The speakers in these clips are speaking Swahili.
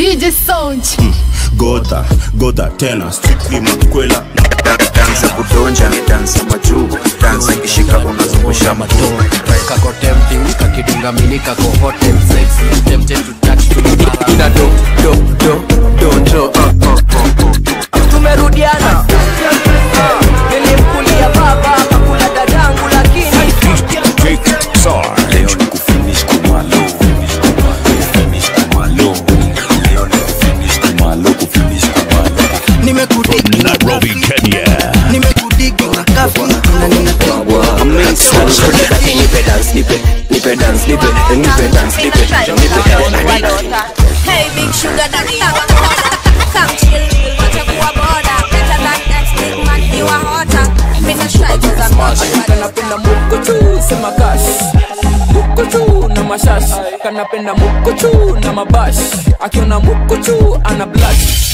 DJ Sound. Gota, gota tena strictly mkwela dansa kudonja ni dansa majuu dansa ikishika unazungusha majuu kako tempting kakidunga mini kako hot and sexy tempted to touch to the para ina do do do do do uh, uh, uh. tumerudiana nilimkulia baba kakula dadangu lakini leo ni kufinish kumalo Kufinish kumalo leo ni kufinish kumalo kufinish kumalo nimekudigi na Nairobi, Kenya. nimekudigi na kafi na ninatoa nipe dance nipe nipe dance nipe nipe dance nipe nipe Hey, big sugar daddy, have a soda. Come chill, wacha kuwa boda. Better than next big man, you are hotter. Mr. Strike is a man. kanapenda mukuchu sema kash mukuchu na mashash kanapenda mukuchu na mabash akiona mukuchu ana blush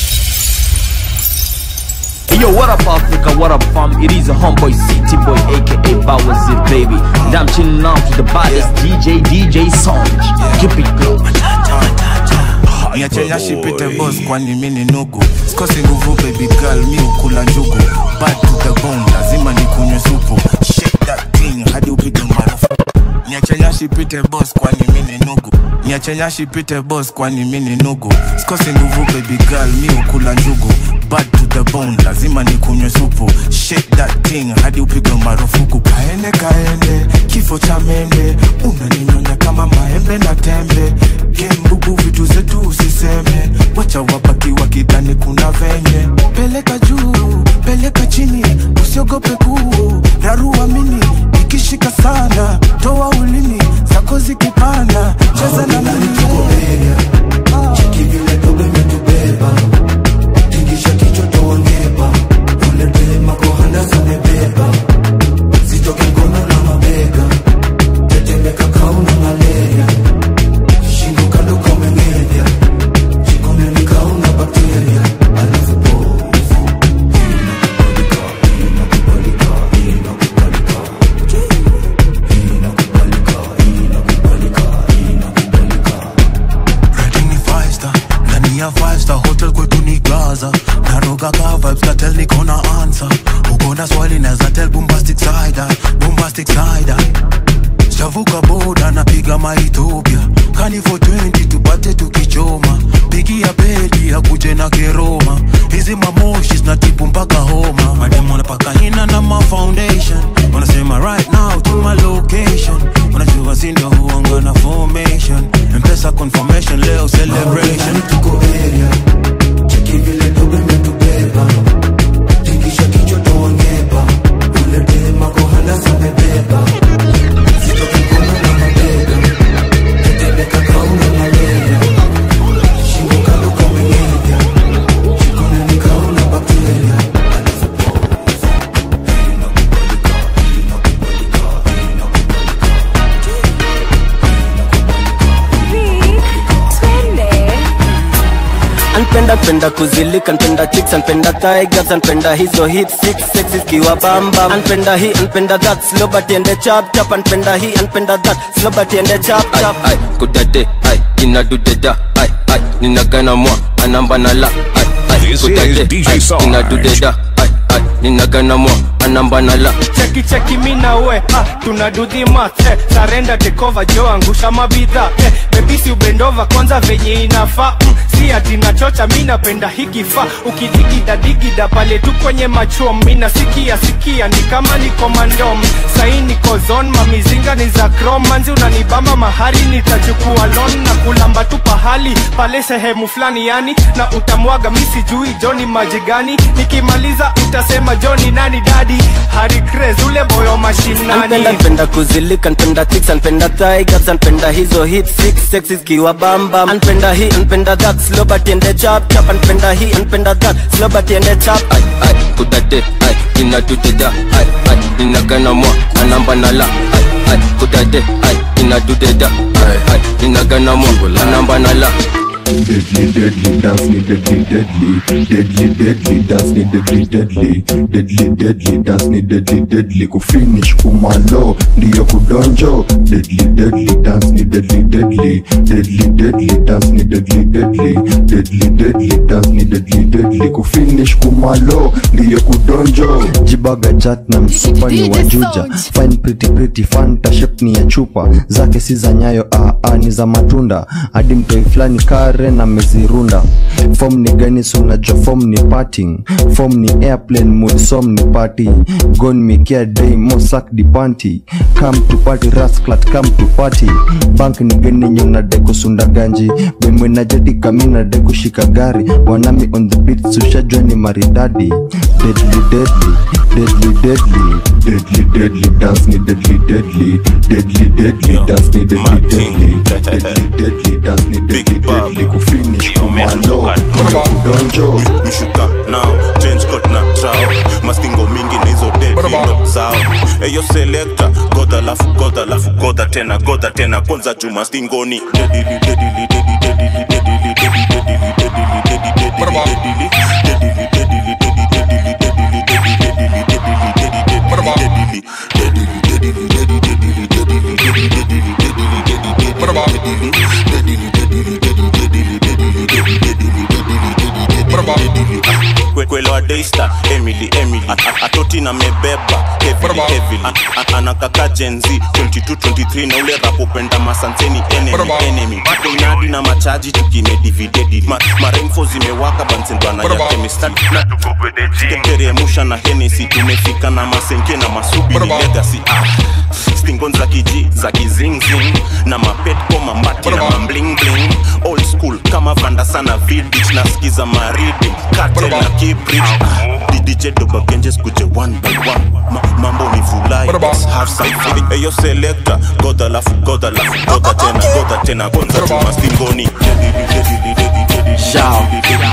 Yo, what up, Africa? What up, fam? It is a homeboy city boy, aka Bowers it, baby. And I'm chilling out to the baddest DJ, DJ Sound. Keep it glow. niachenya shipite boss kwani mi ni nugu sikosi nguvu baby girl mi ukula njugu bad to the bone lazima nikunywe supu shake that thing hadi upige maarufu niachenya shipite boss kwani mi ni nugu niachenya shipite boss kwani mi ni nugu sikosi nguvu baby girl mi ukula njugu bad to the bone lazima nikunywe supu shake that thing hadi upigwe marufuku kaende kaende kifo cha mende unaninyonya kama maembe na tembe gembubu vitu zetu usiseme wacha wabaki wakidhani kuna venye peleka juu peleka chini usiogope kuu rarua mini ikishika sana toa ulimi zako zikipanda cheza na mimi Rating ni five star ndani ya five star hotel kwetu ni gaza naroga ka vibes katel niko na answer uko na swali naweza tell bombastic side eye, bombastic side eye. shavuka boda napiga maethiopia kani for 20 tupate tukichoma pigia bedi akuje na keroma hizi mamoshi zinatibu mpaka homa madem wanapaka hina na ma foundation wanasema right now to my location wanajua sindo huanga na formation mpesa confirmation leo celebration tuko area cheki vile dogo imetubeba tingisha kichwa tuongeba ule dema kohana zamebeba zito kikono na mabega tetemeka kauna malaria shingo kando kamengenya jikoni nikaona bakteria anpenda penda kuzilika anpenda chicks anpenda tigers anpenda hizo hit six sex zikiwa bamba anpenda hii anpenda that slow but ende chap chap anpenda hii anpenda that slow but ende chap chap ai kudade ai inadudeda ai ai ninagana mwa anamba na la ai ai This is kudade DJ ai Sarge. inadudeda ai ai ninagana mwa anamba na la cheki cheki mi na we ah, tuna do the math eh, sarenda tekova jo angusha mabidha eh, bebisi ubendova kwanza venye inafaa mm, si ati nachocha mi napenda hikifaa ukidigida digida pale tu kwenye machom mi nasikia sikia ni kama niko mandom sahi niko zon mamizinga ni za krom manzi unanibamba mahari nitachukua lon na kulamba tu pahali pale sehemu fulani yani na utamwaga mi sijui joni maji gani nikimaliza utasema joni nani dadi hari craze ule boyo anpenda mashinani penda kuzilika anpenda chicks anpenda tigers anpenda hizo hit six sex zikiwa bamba anpenda hii anpenda that slow but ende chap chap anpenda hii anpenda that slow but ende chap ai ai kudade ai inadudeda ai ai ninagana mwa anamba na la ai ai kudade ai inadudeda ai ai ninagana mwa anamba na la Deadly, deadly, dance ni deadly, deadly Deadly, deadly, dance ni deadly, deadly Deadly, deadly, dance ni deadly, deadly Kufinish kumalo, ndiyo kudonjo Deadly, deadly, dance ni deadly, deadly Deadly, deadly, dance ni deadly, deadly deadly deadly dance ni deadly deadly kufinish kumalo ndiyo kudonjo jibaga chat na msupa ni wajuja fine pretty pretty fanta shape ni ya chupa zake si za nyayo aa ni za matunda hadi mtoi fulani kare na mezirunda fom ni gani sunajua fom ni parting fom ni airplane mood som ni party gon mikia day mo sak di panty come to party rasclat come to party bank ni gani nyona de kusunda ganji bemwe na jadi kamina de kushika gari wanami on the beat sushajua ni maridadi deadly deadly deadly deadly deadly deadly dance ni deadly deadly deadly deadly dance ni deadly deadly deadly deadly dance ni deadly deadly kufinish kumalo kudonjo mshuka nao change coat na trao mastingo mingi na hizo dedo zao eyo selekta godha lafu godha lafu godha tena godha tena kwanza juu mastingoni dedili dedili dedili dedili dedili dedili dedili dedili dedili dedili dedili kwelewa daystar emily emily A- a- atoti na mebeba heavily heavily A- a- anakaka jenzi 22 23 na ule rapopenda masanseni enemy enemy inadi na machaji tukimedividedi Ma, maremfo zimewaka bansendwana ya kemistadi na teremusha na henesi tumefika na masenke na masubi ni legacy ah. stingon za kiji za kizingzing na mapetko mambati na mamblingling old school kama vanda sana vidich nasikiza maridi katel na kibrich didj dobagenjes kuje one by one Ma, mambo ni vulai let's have some fun eyo selector goda lafu goda lafu goda tena goda tena kwanza chuma stingoni Shout.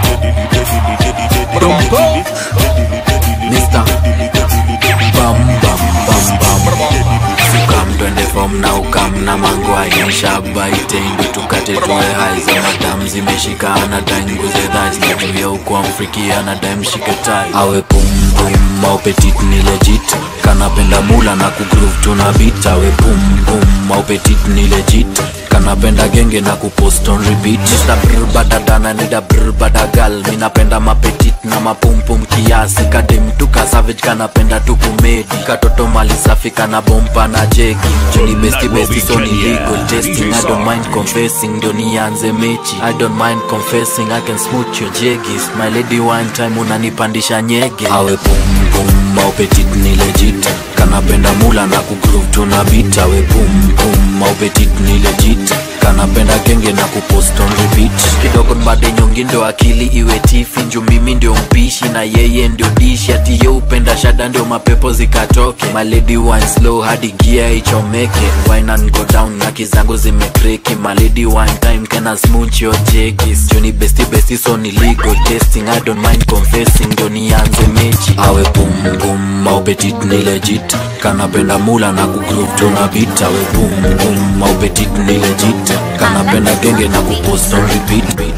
Mr. Bam bam bam bam Sukam twende form na ukam na mangwai Shabaite ndo tukate tuwe hai za madam zimeshikana dai nguze dhai Zinajumia huku amfrikia na dai mshike tai Awe pum pum au petit ni legit Kanapenda mula na kugroove tuna beat Awe pum pum au petit ni legit kanapenda genge na kupost on repeat Mr. brr badadana nida brr badagal minapenda mapetit na mapumpum kiasi kademtuka savage kanapenda tukumedi katoto mali safi kana bompa na jeki juni besti besti so ni legal testing I don't mind confessing ndio nianze mechi I don't mind confessing I can smooth your jegis my lady one time unanipandisha nyege awe pum pum au petit ni legit kanapenda mula na kugroove tuna beat awe pum pum au petit ni legit kanapenda genge na kupost on repeat kidogo mbade nyongi ndio akili iwe tifi nju mimi ndio mpishi na yeye ndio dishi ati ye upenda shada ndio mapepo zikatoke maledi wine slow hadi gia ichomeke wine and go down na kizangu zimekreki maledi one time kena smooch your jekis juni besti besti so ni legal testing i don't mind confessing ndio nianze mechi awe pum pum au petit ni legit kanapenda mula na kugroove tuna beat awe pum pum au petit ni legit kanapenda genge na kupost on repeat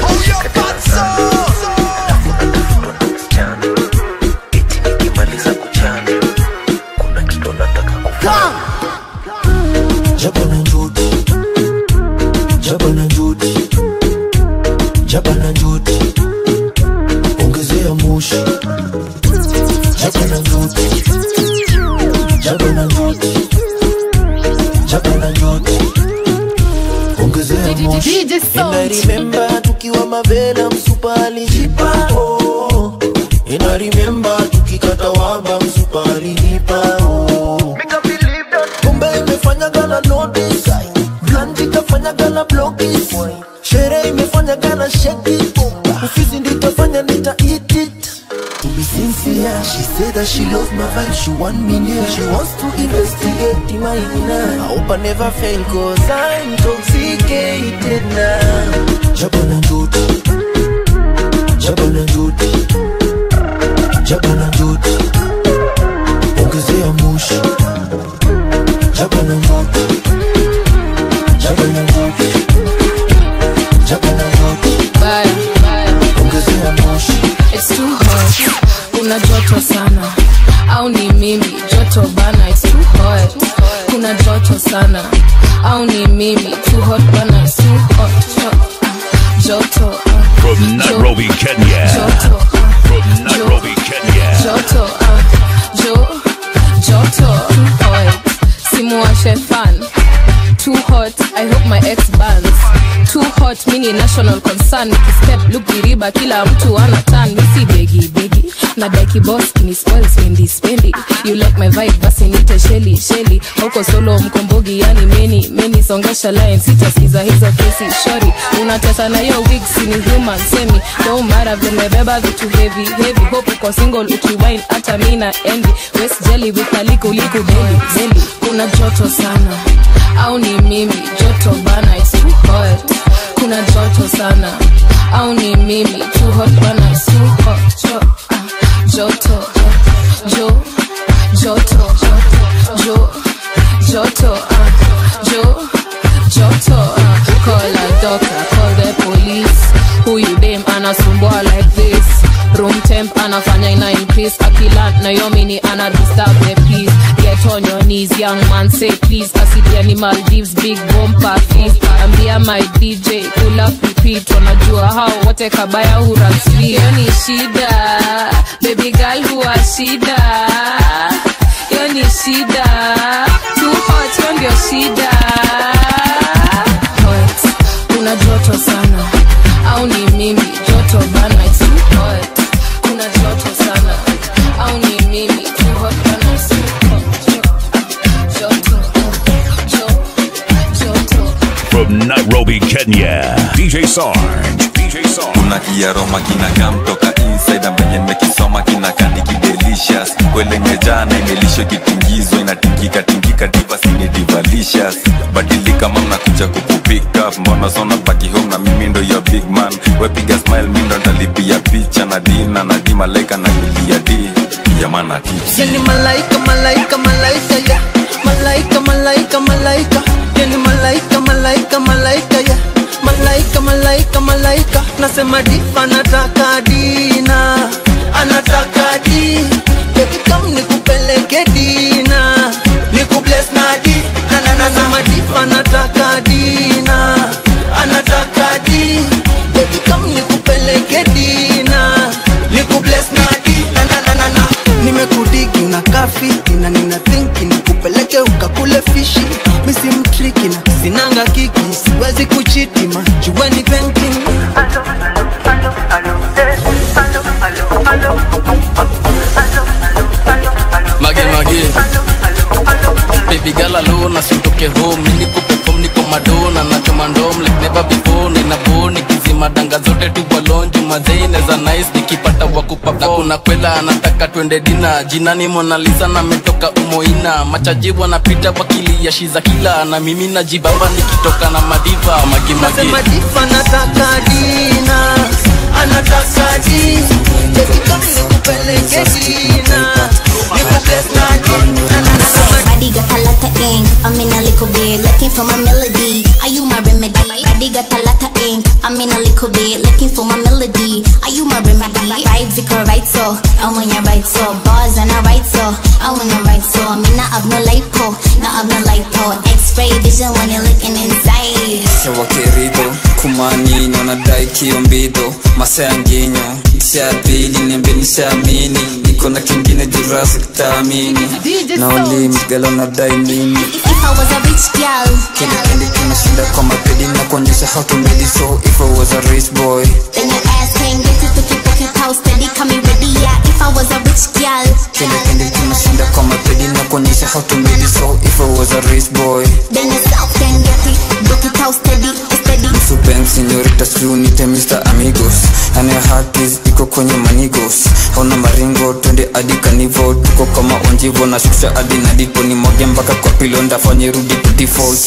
Jabana Jodi Jabana Jodi Jabana Jodi Ongezea moshi Jabana Jodi Jabana Jodi Jabana Jodi Ongezea moshi And I remember tukiwa mavela msupa alijipa oh. And I remember tukikata waba msupa alinipa oh. kumbe imefanya gana notice blanti kafanya gana blokis sherehe imefanya gana sheki ufizi nditafanya nita eat it To be sincere, she said that she loves my vibe, she want me near She wants to investigate my inner I hope I never fail cause I'm intoxicated now Jabana Jodi Jabana Jodi Jabana Jodi Ongezea moshi Jabana Jodi Jabana Jodi Jabana Jodi Ongezea moshi It's too hot. Kuna joto sana au ni mimi joto bana it's too hot. Kuna joto sana au ni mimi too hot bana it's too hot. hot. Ah, Joto ah. From Nairobi, Kenya. From Nairobi, Kenya. joto uh, jo joto Oy, simuwashe fan too hot i hope my ex bans too hot mini national concern nikistep look diriba kila mtu ana tan misi begi begi na daki boss ni spoil spendi spendi you like my vibe basi nite sheli sheli huko solo mkombogi yani meni meni songesha line sitasikiza hizo kesi shori unateta na hiyo wig si ni human semi no mara vimebeba vitu heavy heavy hope uko single ukiwine hata mi na envy west jelly with maliku liku beli beli kuna joto sana au ni mimi joto bana it's too hot kuna joto sana au ni mimi too hot bana it's too hot jo, ah, joto ah, jo joto jo joto ah, jo joto ah, call a doctor call the police huyu dem anasumbua like this room temp anafanya ina increase akila nayomini ana disturb the peace get on your knees young man say please asidia ni maldives big bomba feast ambia my dj pull up repeat wanajua hao wote kabaya hurasli hiyo ni shida baby girl huwa shida hiyo ni shida too hot hiyo ndio shida hot kuna joto sana au ni mimi joto bana it's too hot kuna joto sana au ni mimi too hot bana it's too hot joto joto joto From Nairobi, Kenya. DJ Sarge. DJ Sarge. kuna kiaroma kinakaa mtoka inside ambenye nimekisoma kinakani kidelicious kwele imejana imelishwa kitingizwa inatingika tingika divasini divalicious badilika mam nakuja kukupick up mbona sona baki home na mimi ndo your big man wepiga smile mi ndo ndalipia picha na dina na di malaika na milia di yamana tips Yani malaika, malaika, malaika, yeah. Malaika, malaika, malaika. Yani malaika, malaika, malaika, yeah. Malaika, malaika, malaika. Nasema diva anataka dina, anataka di. Baby come nikupeleke dina, nikubless na di. Na na na nasema diva anataka dina, anataka di. Baby come nikupeleke dina, nikubless na di. Na na na na na nimekudigi na kafi na nina thinki nikupeleke ukakule fishi misi mtriki na sinanga kiki siwezi kuchitima jueni painting mage mage baby girl alone asitoke home mimi niko perform niko madona na choma ndom like never before nina boni kizima danga zote tu balonju mazeine za nice nikipata wakupa na kuna kwela anataka twende dina jinani Mona Lisa na metoka umoina machajibu anapita wakilia shiza kila na mimi najibamba nikitoka na madiva mage mage nasema difa anataka dina anataka di Baby come nikupeleke dina nikubless na di na na na na Body got a lot of ink. I'm in a little bit looking for my melody. Are you my remedy? Body got a lot of ink. I'm in a little bit looking for my melody. Are you my remedy? Vibes it right so. I want you right so. Bars and I write so. I want you right so. Me not have no lipo, not have no lipo. X-ray vision when you're looking inside. hewa kerido kumanino nadai kiombido masayanginyo cha pili nembe nishaamini niko na kingine jurasi kitaamini na ulimgalo nadai mimi If I was a rich girl, kile kinashinda kwa mapedi na kuonyesha how to made it so if I was a rich boy then your ass can't get it to keep pocket house steady. Coming ready, yeah. If I was a rich girl, kile kile kinashinda kwa mapedi na kuonyesha how to made it so if I was a rich boy then yourself can get it. Pocket house steady, steady. Supen señorita sunite Mr. Amigos and your heart is iko kwenye manigos hauna maringo twende hadi kanivo tuko kama onjivo na shusha hadi na dipo ni moge mpaka kwa pilo ndafanye rudi to default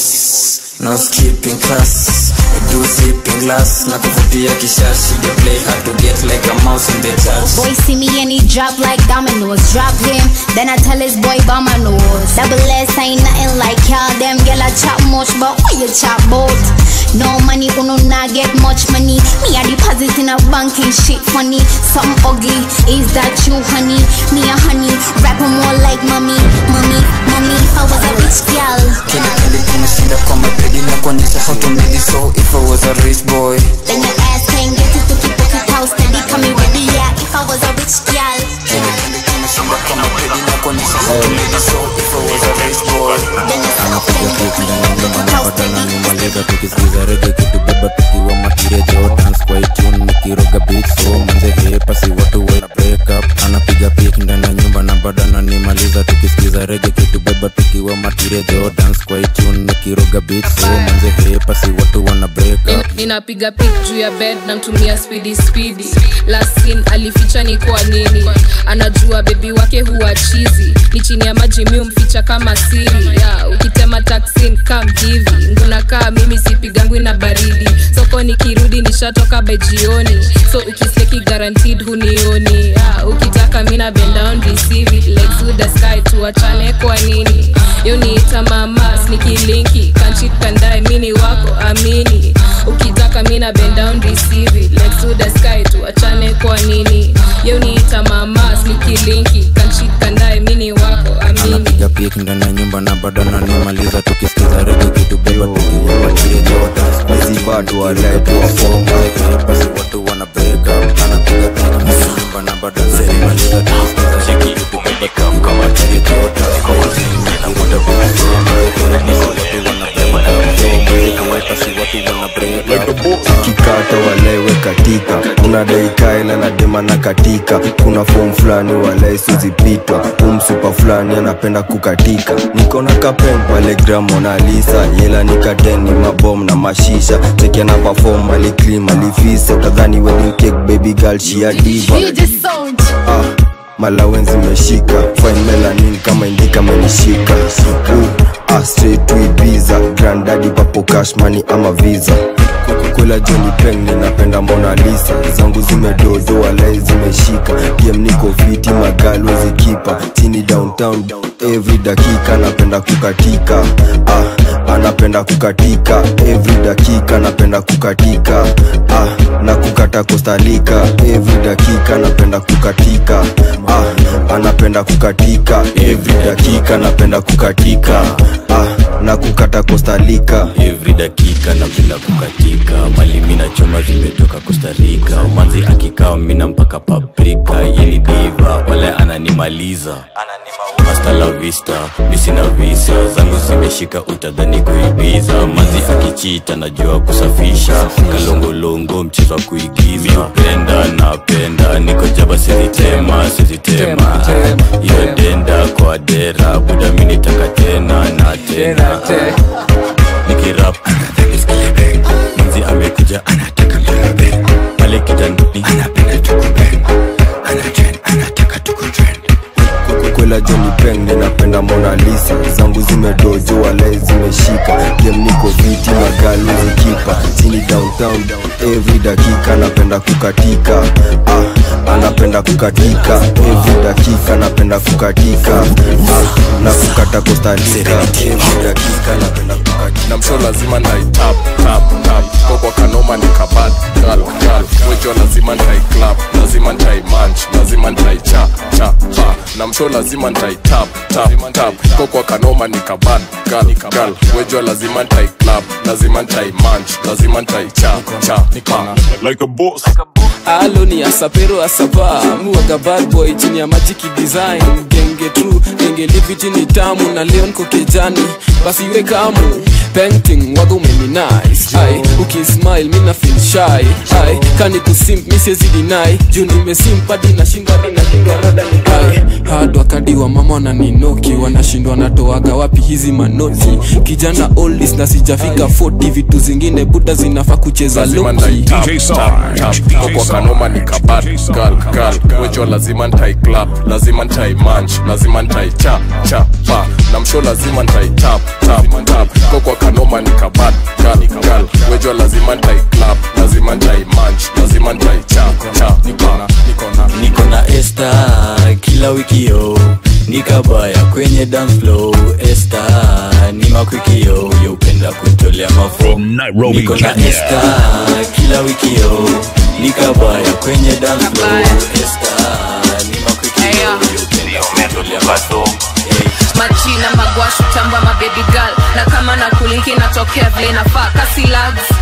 no skipping class do sipping glass na kuvutia kishashi they play hard to get like a mouse in the church Boy see me and he drop like dominoes. Drop him, then I tell his boy by my nose. Double S ain't nothing like y'all. Them girl I chop much, but why you chop both? No money, uno not get much money. Me I deposit in a bank and shit funny. Something ugly, is that you, honey? Me a honey, rapping more like mommy, mommy, mommy. If I was a rich girl, kile kile kinashinda kwa mapedi na kuonyesha how to made it so if I was a rich boy then your ass can't get it to keep jo dance kwa itune nikiroga beat so manze hepa si watu wana break up anapiga pik ndani ya nyumba na bado ananimaliza tukisikiza rege kitubeba tukiwa matire jo dance kwa itune nikiroga beat so manze hepa si watu wana break Nin- up ninapiga pik juu ya bed namtumia spidi spidi lasin alificha ni kwa nini anajua bebi wake huwa chizi ni chini ya maji mi umficha kama siri ya ukitema taksin kam hivi ngunakaa mimi sipigangwi na baridi soko nikirudi nishatoka by jioni so ukiseki guaranteed hunioni ya ukitaka mina bend down receive it like to the sky tuachane kwa nini yo niita mamas nikilinki kanchit kandae mini wako amini ukitaka mina bend down receive it like to the sky tuachane kwa nini yo niita mamas nikilinki kanchit kandae mini wako amini anapiga pik ndani ya nyumba na bado ananimaliza tukisikiza rege kitubeba tukiwa matire jo dance kwa hizi bado walaitwa foma hepa si watu wana break up anapiga pik ndani ya nyumba na bado ananimaliza tukisikiza rege kitubeba tukiwa matire jo dance kwa hizi nikiroga beat so manze hepa si watu wana break up hepa si watu wana break up kikata walewe katika kuna daikaela na dema na katika kuna fom fulani walai sizipitwa umsupa fulani anapenda kukatika nikona kapen pale gramonalisa yela nikateni mabom na mashisha tekiana pafom aliklim alifisa utadhani wedding cake baby girl shia diva ah, malawenzi meshika fine melanin kama indika menishika uh, ah, straight to Ibiza grandadi papo cash money ama visa kwela joni peng ninapenda mona lisa zangu zimedodo walai zimeshika pm niko fiti magalo zikipa chini downtown every dakika napenda kukatika ah, anapenda kukatika every dakika napenda kukatika ah, na kukata kostalika every dakika napenda kukatika ah, anapenda kukatika every dakika napenda kukatika ah, na kukata kostalika every dakika napenda kukatika mali mina choma zimetoka kostarika manzi akikaa mina mpaka paprika yeni diva wala ananimaliza hasta la vista misina visa zangu zimeshika utadhani kuibiza manzi akichita najua kusafisha kalongolongo mchezo wa kuigiza miupenda napenda niko jaba sizitema sizitema iyo denda kwa dera buda minitaka tena na tena nikirap manzi amekuja anataka mbebe pale kitandani anapenda tukumbe anachen anataka tukutrend kwela joni peng ninapenda mona lisa zangu zimedojo walai zimeshika game niko viti magalo zikipa chini downtown every dakika napenda kukatika ah, anapenda kukatika every dakika napenda kukatika ah, na kukata kostalika every dakika napenda kukatika na msho lazima ndaitap tap tap kokwa kanoma ni kabad gal gal wejo lazima ntai clap lazima ntai manch lazima ntai cha cha pa na msho lazima ntai tap tap tap kokwa kanoma ni kabad gal gal wejo lazima ntai clap lazima ntai manch lazima ntai cha cha pa like a boss alo ni asapero asapa muwaga bad boy chini ya majiki design genge tu genge liviti ni tamu na leon kokejani basi iwe kamu painting waga umeni nice ai ukismile mina feel shy ai kani kusimp misiezi dinai juu nimesimpadi nashinda ai hard wakadi wa mama wananinoki wanashindwa natoaga wapi hizi manoti kijana oldis na sijafika 40 vitu zingine buda zinafaa kucheza lazima loki ntai tap tap tap kokwa kanoma ni kabad gal gal wejo lazima ntai clap lazima ntai manch lazima ntai cha cha pa na msho lazima ntai tap tap tap kokwa kanoma ni kabad gal gal wejo lazima ntai clap lazima ntai manch lazima ntai cha cha pa niko na esta kila wiki yo nikabaya kwenye dance flow esta ni makwikio youpenda kutolea mafo Nairobi, niko na Kenya. esta kila wiki yo nikabaya kwenye dance flow esta ni makwikio youpenda kutolea mafo majina magwashu tamba mabebi girl na kama na kulinki natokea vile nafaa kasi lags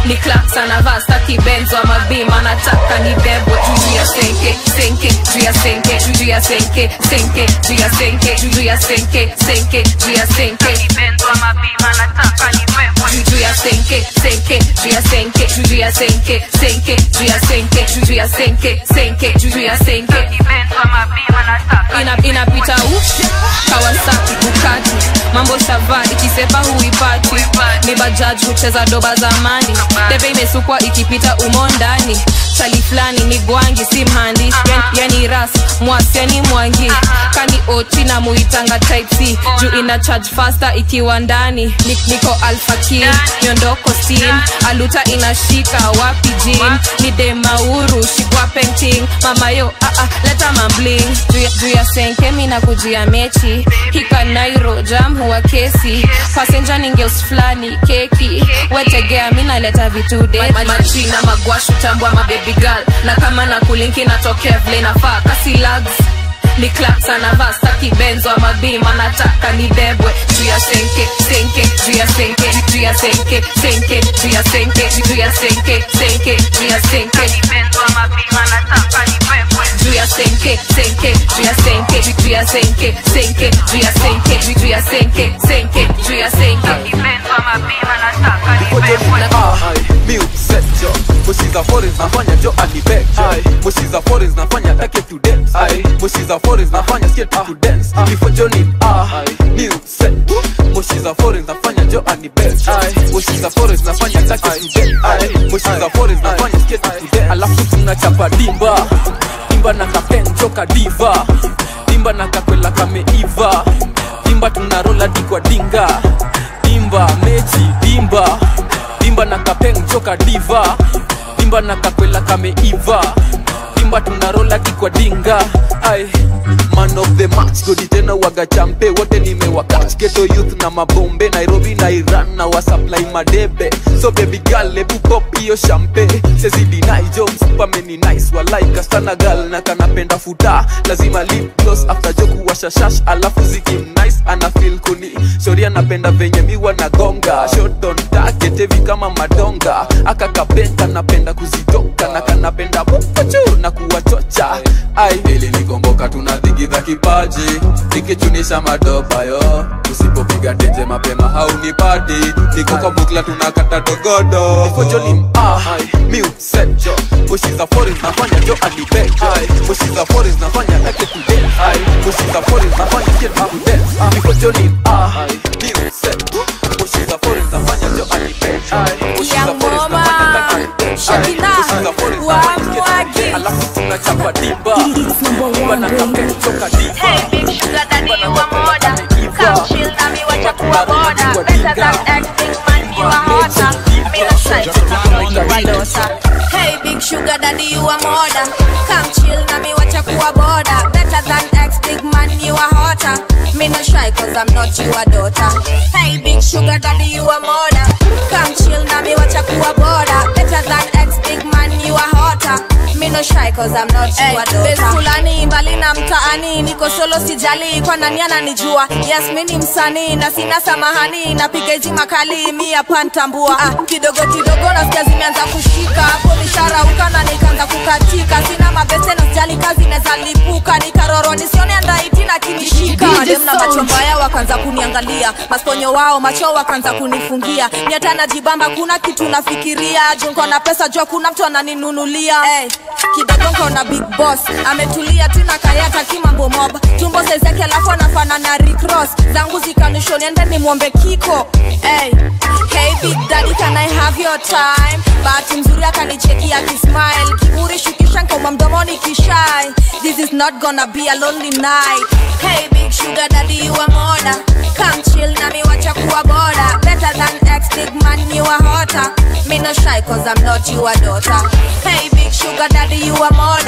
ni claps anavaa staki benzo ama bima nataka nibebwe juu ya senke senke juu ya senke juu ya senke senke juu ya senke juu ya senke senke juu ya senke benzo ama bima nataka nibebwe juu ya senke senke juu ya senke juu ya senke senke juu ya senke juu ya senke senke juu ya senke benzo ama bima nataka ina inapita ush kawasaki bukati mambo shava ikisepa huipati ni bajaj hucheza doba zamani debe imesukwa ikipita umo ndani chali fulani ni gwangi si mhandi yani ras mwasi yani mwangi kani oti na muitanga type c juu ina charge faster ikiwa ndani Ni- niko alfaki nyondoko steam aluta inashika wapi jin ni demauru shikwa painting mama yo ah, ah, leta mambling juu ya- juu ya senke mina kujia mechi hika nairo jam huwa kesi pasenja ningeus fulani keki wetegea minaleta vitude machina magwashu tambwa mabebi girl na kama na kulinki natokea vile nafaa kasi lags ni claps anavaa staki benzo ama bima nataka nibebwe juu ya senke senke juu ya senke juu ya senke senke juu ya senke juu ya senke senke juu ya senke benzo ama bima nataka nibebwe juu ya senke senke juu ya senke juu ya senke senke juu ya senke juu ya senke senke juu ya senke benzo ama bima nataka nibebwe mi upset jo mushiza foreigns nafanya jo anibek jo mushiza foreigns nafanya take to dance mushiza foreigns nafanya skate to dance before johnny ah mi upset mushiza foreigns nafanya jo anibek mushiza foreigns nafanya take to dance mushiza foreigns nafanya skate to dance alafu tunachapa dimba dimba na kapenjo kadiva dimba na kakwela kameiva dimba tunarola dikwa dinga dimba mechi dimba dimba na kapeng joka diva dimba na kakwela kameiva dimba tunarola kikwa dinga ai man of the match godi tena waga champe wote nimewakach geto youth na mabombe nairobi na iran na wasupply madebe so baby girl ebu pop hiyo champe sezidinai jo msupameni nice walaika sana gal na kanapenda futa lazima lip gloss after joku washashash alafu zikim nice ana feel kuni shori anapenda venye miwa na gonga shot on target heavy kama madonga aka kabenga napenda kuzitoka na kanapenda bukachu na kuwachocha ai ili nikomboka tunadhigidha kipaji nikichunisha madopa yo usipopiga tenje mapema haunipati niko kwa bukla tunakata dogodo ifojolim ah mi upset jo mushiza foreign nafanya jo anibek mushiza foreign nafanya take to dance mushiza foreign nafanya get to dance ifojolim ah mi upset mushiza foreign nafanya jo anibek mushiza foreign nafanya take to dance mushiza foreign nafanya get to dance alafu tunachapa dimba dimba na kapeni toka diva Hey, big sugar daddy, you a mother. Come chill na me, watch kuwa boda. Better than acting man, you a hotter. Me no shy, you a daughter. Hey, big sugar daddy, you a mother. Come chill na me, watch kuwa boda. Better than ex big man, you a hotter. Me no shy, cause I'm not you a daughter. Hey, big sugar daddy, you a mother. Come chill na me, watch kuwa boda. Better than ex big man, you a hotter. Me no shy, cause I'm not you a daughter. fulani mbali na mtaani niko solo sijali kwa nani ananijua yes mi ni msanii na sina samahani napiga ji makali mi hapa ntambua ah, kidogo kidogo nasikia zimeanza kushika hapo nisharauka na nikaanza kukatika sina mabese na sijali kazi neza lipuka nikaroro nisione andaiti na kinishika madem na macho mbaya wakaanza kuniangalia masponyo wao macho wakaanza kunifungia nyata najibamba kuna kitu nafikiria junko na pesa jua kuna mtu ananinunulia hey, kidogo nkona big boss ametulia tuna kayata kimambo mob tumbo sezeke alafu anafanana ricross zangu zikanushoni ende nimwombe kiko hey. hey big daddy can i have your time bahati mzuri akanicheki akismile kiburi shukisha nkauma mdomoni kishai this is not gonna be a lonely night hey big sugar daddy you a moda come chill na mi wacha kuwa boda better than ex big man you a hotter me no shy cause i'm not you a daughter hey big sugar daddy you a moda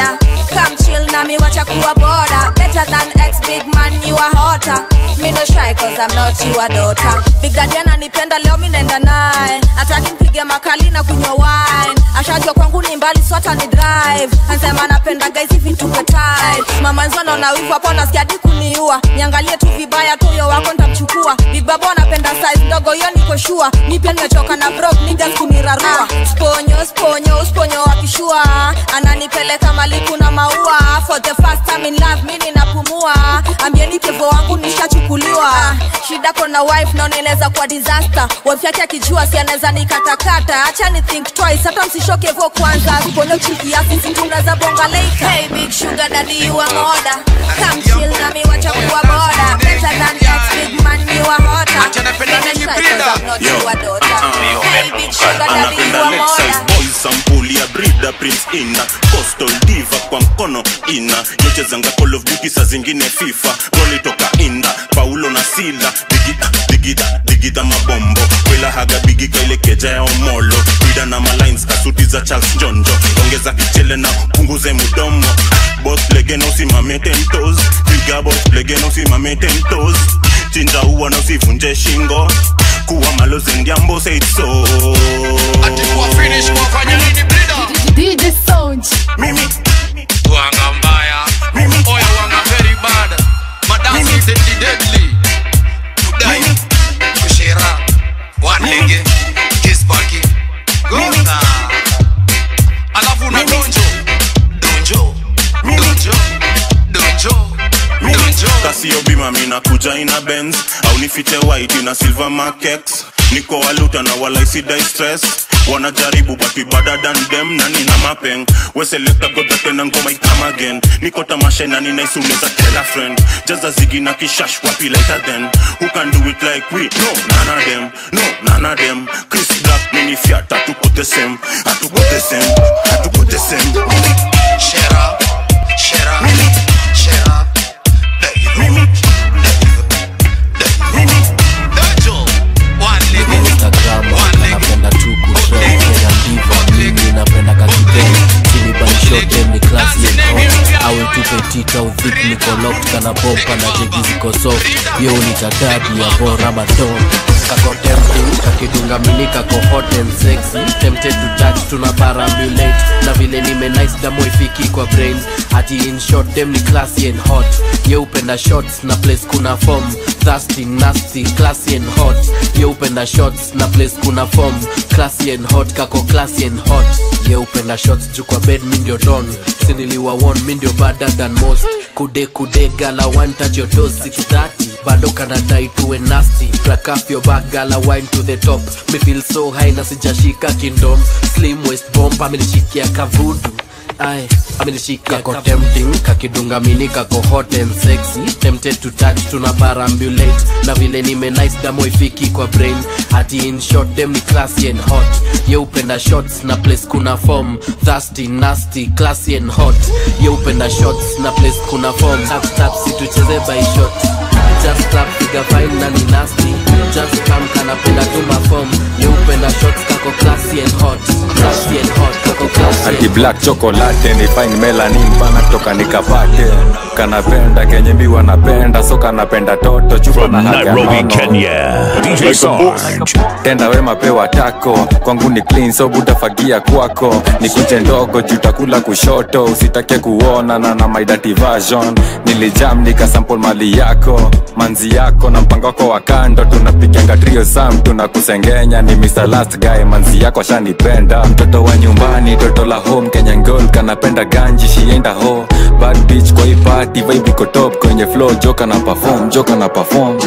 come chill na mi wacha kuwa boda better than ex big man you are hotter mi no shy cause I'm not your daughter big daddy ananipenda leo mi naenda naye ataki mpige makali na kunywa wine ashajua kwangu ni mbali swata ni drive ansema anapenda guys hivi tupe tight mama nzono na wivu hapo nasikia hadi kuniua niangalie tu vibaya tu huyo wako ntamchukua big babo anapenda size ndogo hiyo niko shua mi pia nimechoka na brok niggas kunirarua sponyo sponyo sponyo wakishua ananipeleka maliku na maua for the first time in love mi ninapumua ambieni kevo wangu nishachukuliwa shida kona wife naona inaweza kuwa disaster wife yake akijua si anaweza nikatakata acha ni think twice hata msishoke vo kwanza sponyo chikiasi situnaweza bonga later hey big sugar daddy you are moda come chill na mi wacha kuwa boda better than ex big man you are hotter Mimi shy 'cause I'm not Yo. your daughter hey big sugar daddy you anapenda are Lexus moda boy sampuli ya brida prince ina coastal diva kwa mkono ina yochezanga call of duty saa zingine fifa goli toka inda paulo na sila digida digida digida mabombo kwela haga bigi kaile keja ya omolo brida na malines kasuti za charles jonjo ongeza kichele na punguze mudomo bos legena usimame tentos piga bos legena usimame tentos chinja uwa na usivunje shingo kuwa malozi ndiambo said so DJ Sound. Mimi Wanga mbaya Oya wanga very bad Madam is the deadly Kudai Kushera Wanege Kispaki Gonga Alafu na donjo Donjo Donjo Donjo Donjo kasio bima mina kuja ina benz au nifiche white ina silver markex niko waluta na walaisidai stress wanajaribu but we better than them na nina mapeng weselekta godatena ngoma ikam again niko tamasha na ninaisuneza tell a friend jaza zigi na kishash wapi later then who can do it like we no none of them no none of them chris black mini fiat hatuko the same hatuko the same hatuko the same Shera Shera Shera instagram anapenda tu kushekea ndiva mimi napenda kakibei sinibanishote ni klasi yeko awe tupe tita udhik nikolok kana pompa na jegi ziko soft yo ni tadabi ya bora madon kako tempting kakidunga mini kako hot and sexy tempted to touch tuna parambulate na vile nime nice damo ifiki kwa brains ati in short dem ni classy and hot ye upenda shots na place kuna form thirsty nasty classy and hot ye upenda shots na place kuna form classy and hot kako classy and hot ye upenda shots juu kwa bed mi ndio don siniliwa won mi ndio better than most kude kude gala one touch your toes 630 bado kanadai tuwe nasty crack up your back gala wine to the top me feel so high na sijashika kingdom slim waist bomb amenishikia kavudu Ay, amenishika kako tempting kakidunga mini kako hot and sexy tempted to touch tuna parambulate na vile nime nice damo ifiki kwa brain ati in short dem ni classy and hot ye upenda shots na place kuna form thirsty nasty classy and hot ye upenda shots na place kuna form tap tap situcheze by shot just tap piga fine na ni nasty just come kanapenda tu mafom ye upenda shots kako classy and hot classy and hot kako classy and ati black chocolate ni fine melanin pana kutoka nikapate kanapenda kenye mbi wanapenda so kanapenda toto chupa na haga Nairobi, nono. Kenya. DJ Sarge. tenda wema pewa tako kwangu ni clean so butafagia kwako ni kuche ndogo jutakula kushoto usitake kuona na na my dirty version nilijam nikasample mali yako manzi yako na mpango wako wa kando tunapiganga trio sam tunakusengenya ni Mr. last guy manzi yako ashanipenda mtoto wa nyumbani toto la home kenya ngol kanapenda ganji shienda ho bad bitch kwa hii party vibe iko top kwenye flow joka na perform joka na perform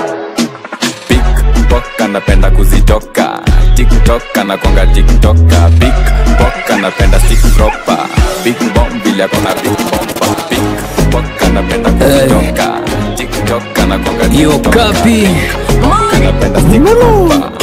Pickpock anapenda kuzitoka tiktok anakwanga tiktoka Pickpock anapenda stick proper big bomb vile akona big bomba Pickpock anapenda kuzitoka tiktok anakwanga Yo, kapi. anapenda stick proper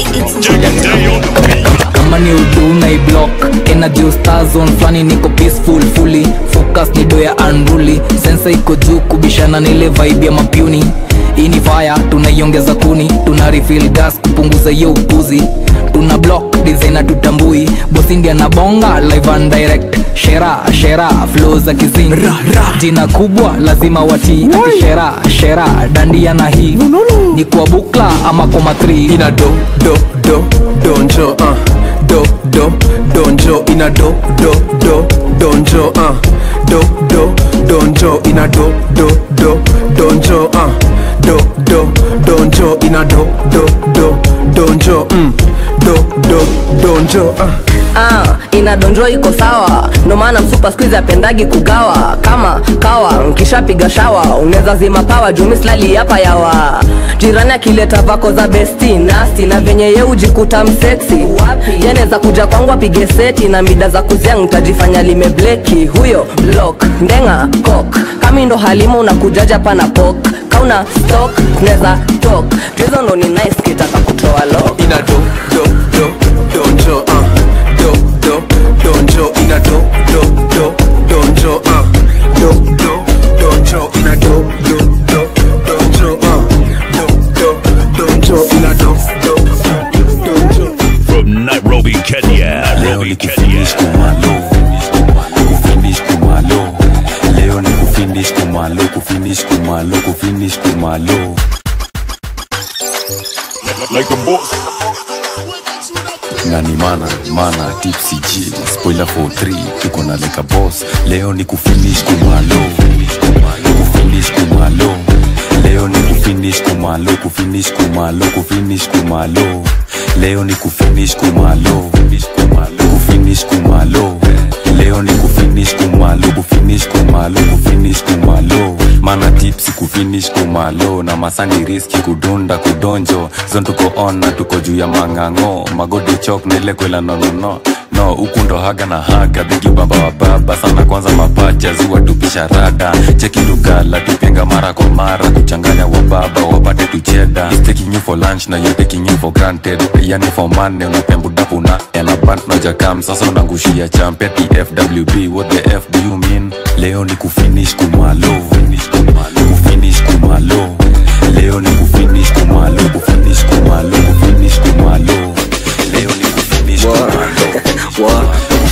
kama ni udu na iblock energy star zone flani niko peaceful fully focus ni do ya unruly sensa iko juu kubishana na ile vibe ya mapuni hii ni fire tunaiongeza kuni tuna refill gas kupunguza hiyo upuzi tuna block designer tutambui bosi ndiye anabonga live and direct shera shera flo za kizing jina kubwa lazima watii ati shera shera dandia na hii ni kwa bukla ama kwa matri ina do do do donjo uh. do do donjo ina do do do donjo uh. do do donjo ina do do do donjo uh. do do donjo ina do do do donjo mm. do do donjo uh. ah, inadonjo iko sawa ndo maana msupa skuizi apendagi kugawa kama kawa nkishapiga shawa unaweza zima pawa jumislali hapa yawa jirani akileta vako za besti nasti na venye ye ujikuta mseksi yanaweza kuja kwangu apige seti na mida za kuzia ntajifanya limebleki huyo blok ndenga kok kami ndo halima unakujaja pana pok kauna stok neza tok tuhizo ndo ni nice kitaka kutoa lo ina do do do donjo uh. do do donjo ina do do do donjo uh. do do donjo ina do do do donjo uh. do do donjo ina do do donjo From Nairobi, Kenya. Nairobi, Kenya. kufinish kumalo leo ni kufinish kumalo kufinish kumalo kufinish kumalo like a boss nani mana mana tipsy g spoiler for 3 tuko na like a boss leo ni kufinish kumalo kufinish kumalo leo ni kufinish kumalo kufinish kumalo kufinish kumalo leo ni kufinish kumalo kufinish kumalo leo ni kufinish kumalo kufinish kumalo kufinish kumalo mana tipsi kufinish kumalo na masani riski kudunda kudonjo zon tuko on na tuko juu ya mang'ang'o magodi chok na ile kwela nonono no huku ndo haga na haga bigi baba wa baba sana kwanza mapacha ziwa tupisha rada cheki lugala tupenga mara kwa mara kuchanganya wa baba wapate tucheda He's taking you for lunch na you taking you for granted yani for money unapembudapu na elabant nojakam sasa unangushia champeti fwb what the f do you mean leo ni kufinish kumalo kufinish kumalo leo ni kufinish kumalo kufinish kumalo kufinish kumalo leo ni kufinish kumalo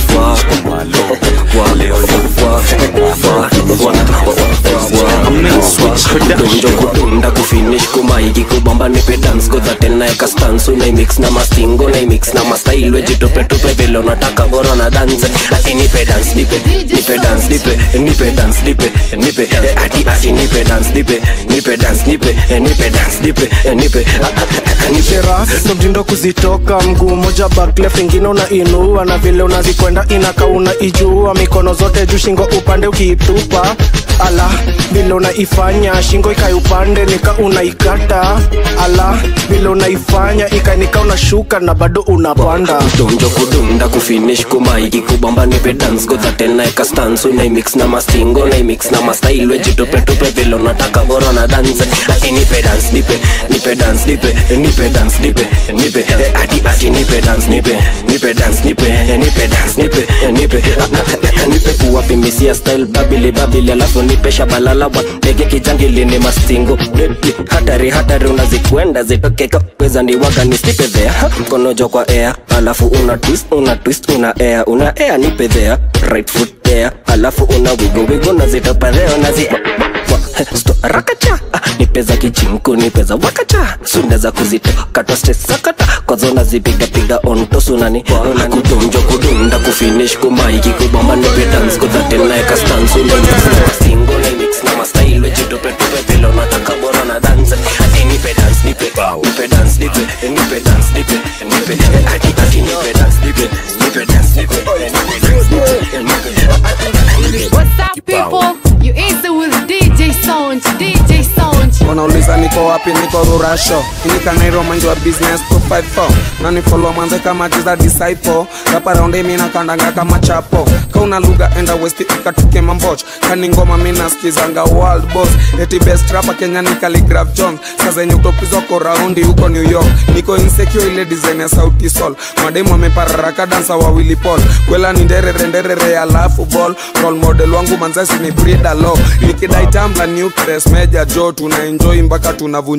donjo kudunda kufinish kumaiki kubamba nipe dance godha tena eka stance unaimix na mastingo naimix na mastyle wejitupetupe vile unataka bora na dance ati nipe dance nipe nipe dance nipe nipe dance nipe nipe ati ati nipe dance nipe nipe dance nipe nipe dance nipe nipe nipera ndo mtindo kuzitoka mguu moja baklef ingine unainua na vile unazikwenda inaka unaijua mikono zote juu shingo upande ukiitupa ala vile unaifanya shingo ikai upande nika unaikata ala vile unaifanya ikanika unashuka na bado unapanda donjo kudunda kufinish kumaiki kubamba nipe dance godha tena eka stance unaimix na mastingo naimix na mastyle wejitupetupe vile unataka bora na dance ati nipe dance nipe nipe dance nipe nipe dance nipe nipe ati ati nipe dance nipe nipe dance nipe nipe dance nipe nipe nipe kuwapimisia style babili babili alafu nipe shabalala wa ndege kijangili ni mastingo Deadly, hatari hatari unazikwenda zitokeka weza ni waga ni stipe there mkono jo kwa air alafu una twist una twist una air una air nipe there right foot there alafu una wigo wigo na zitopa there nazi Sto, rakacha ah, nipe za kichinku nipe za wakacha sunda za kuzitoka to stress sakata kwazo nazipiga piga on to sunani kudonjo kudunda kufinish kumaiki kubamba nipe dance kudhatena eka stance unaimix na mastingo naimix na mastyle wejitupe tupe vile unataka bora na dance ati nipe dance nipe nipe dance nipe nipe dance nipe nipe ati ati nipe dance nipe nipe dance nipe nipe dance nipe What's up, people? You easy with DJ Sound, DJ Sound. wanauliza niko wapi niko rurasho inikanairo mind wa business 254 nanifolo mwanze kama jiza disciple raparaundi mina kandanga kama chapo kauna lugha enda westi ikatuke mamboch kani ngoma minaskizanga world boss eti best rapa kenya ni Khaligraph jones sazenye utopizwa ko raundi huko new york niko insecure ile design ya sauti sol mademu amepararaka dansa wawili pol kwela ni nderere nderere alafu ball role model wangu manzasi ni brida lo nikidai tambla new press meja jo tunaenjoy mpaka tunavunja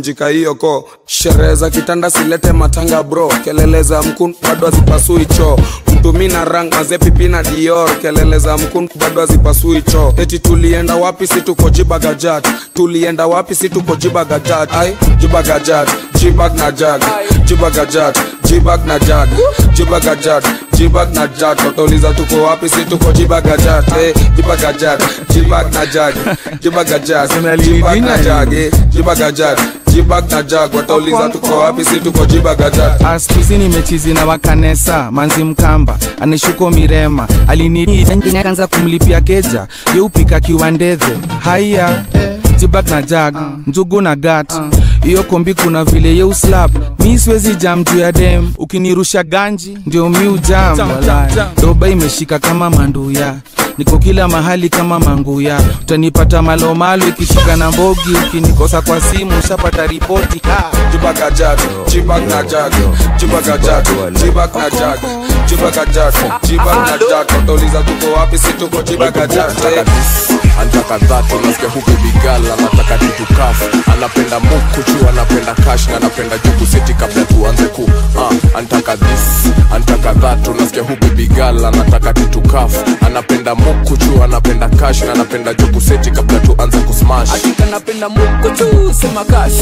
kuvunjika hiyo ko sherehe za kitanda silete matanga bro kelele za mkun bado hazipasui choo mtumi na rang maze pipi na dior kelele za mkun bado hazipasui choo eti tulienda wapi si tuko jibagajat tulienda wapi si tuko jibagajat ai jibagajat jibag na jag jibagajat jibag na jag jibagajat jibag na jag watauliza tuko wapi si tuko jibagajat eh, jibagajat jibag na jag jibagajat jibag na jag eh, jibagajat jibag na jag watauliza tuko wapi si tuko jibagajat askuzi nimechizi na wakanesa manzi mkamba anishuko mirema alinianza kumlipia keja yeupika kiwandedhe haya jibag na jag njugu na gat hiyo kombi kuna vile yeuslap mi siwezi jam juu ya dem ukinirusha ganji ndio mi ujam walai. doba imeshika kama manduya niko kila mahali kama manguya utanipata malomalo ikishika na mbogi ukinikosa kwa simu ushapata ripoti ha. jibagajat jibag na jag jibagajat jibag na jag jibagajat jibag na jag watauliza tuko wapi si tuko jibagajat eh. antaka dhatu nasikia huku bigal anataka titukaf anapenda mukuchu anapenda kash na anapenda juku siti kabla tuanze ku uh, antaka this antaka dhatu nasikia huku bigal anataka titukaf anapenda mukuchu anapenda kash na anapenda juku siti kabla tuanze kusmash kanapenda mukuchu sema kash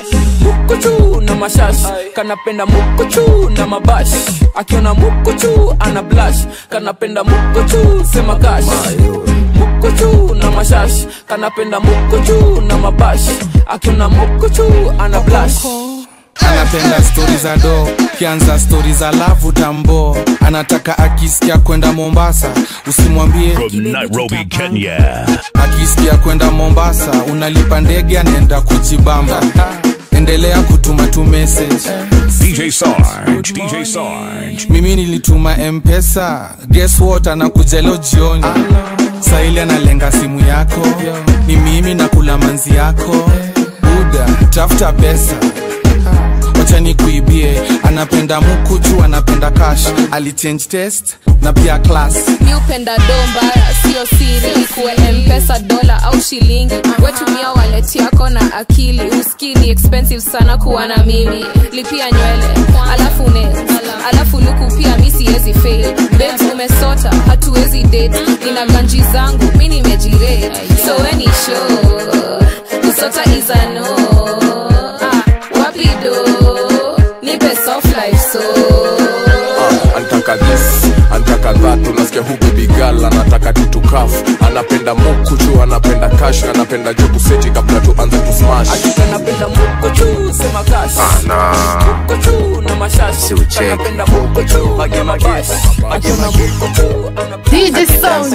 mukuchu na mashash kanapenda mukuchu na mabash akiona mukuchu ana blash kanapenda mukuchu sema kash mukuchu na mashash kanapenda mukuchu na mabash akiona mukuchu ana blash anapenda stori za do kianza stori za lavu tambo anataka akisikia kwenda mombasa usimwambie From Nairobi, Kenya. akisikia kwenda mombasa unalipa ndege anaenda kujibamba endelea kutuma tu message DJ Sarge, DJ Sarge. mimi nilituma mpesa guess what anakuja leo jioni saili analenga simu yako ni mimi nakula manzi yako buda tafuta pesa wacha nikuibie anapenda mukuchu anapenda cash alichange test na pia class mi upenda do mbaya sio siri ikuwe mpesa dola au shilingi wetumia waleti yako na akili uskii ni expensive sana kuwa na mimi lipia nywele alafu ne alafu luku pia mi siwezi fail babes umesota hatuwezi date nina ganji zangu mi nimejirate so weni show kusota is a no ah, wapi do nipe soft life so antaka this antaka dhatu nasikia huku bigal anataka titukaf anapenda mukuchu anapenda kash na anapenda juku siti kabla tuanze kusmash kanapenda mukuchu sema kash mukuchu na mashash kanapenda mukuchu mage mabash akiona mukuchu ana DJ Sound.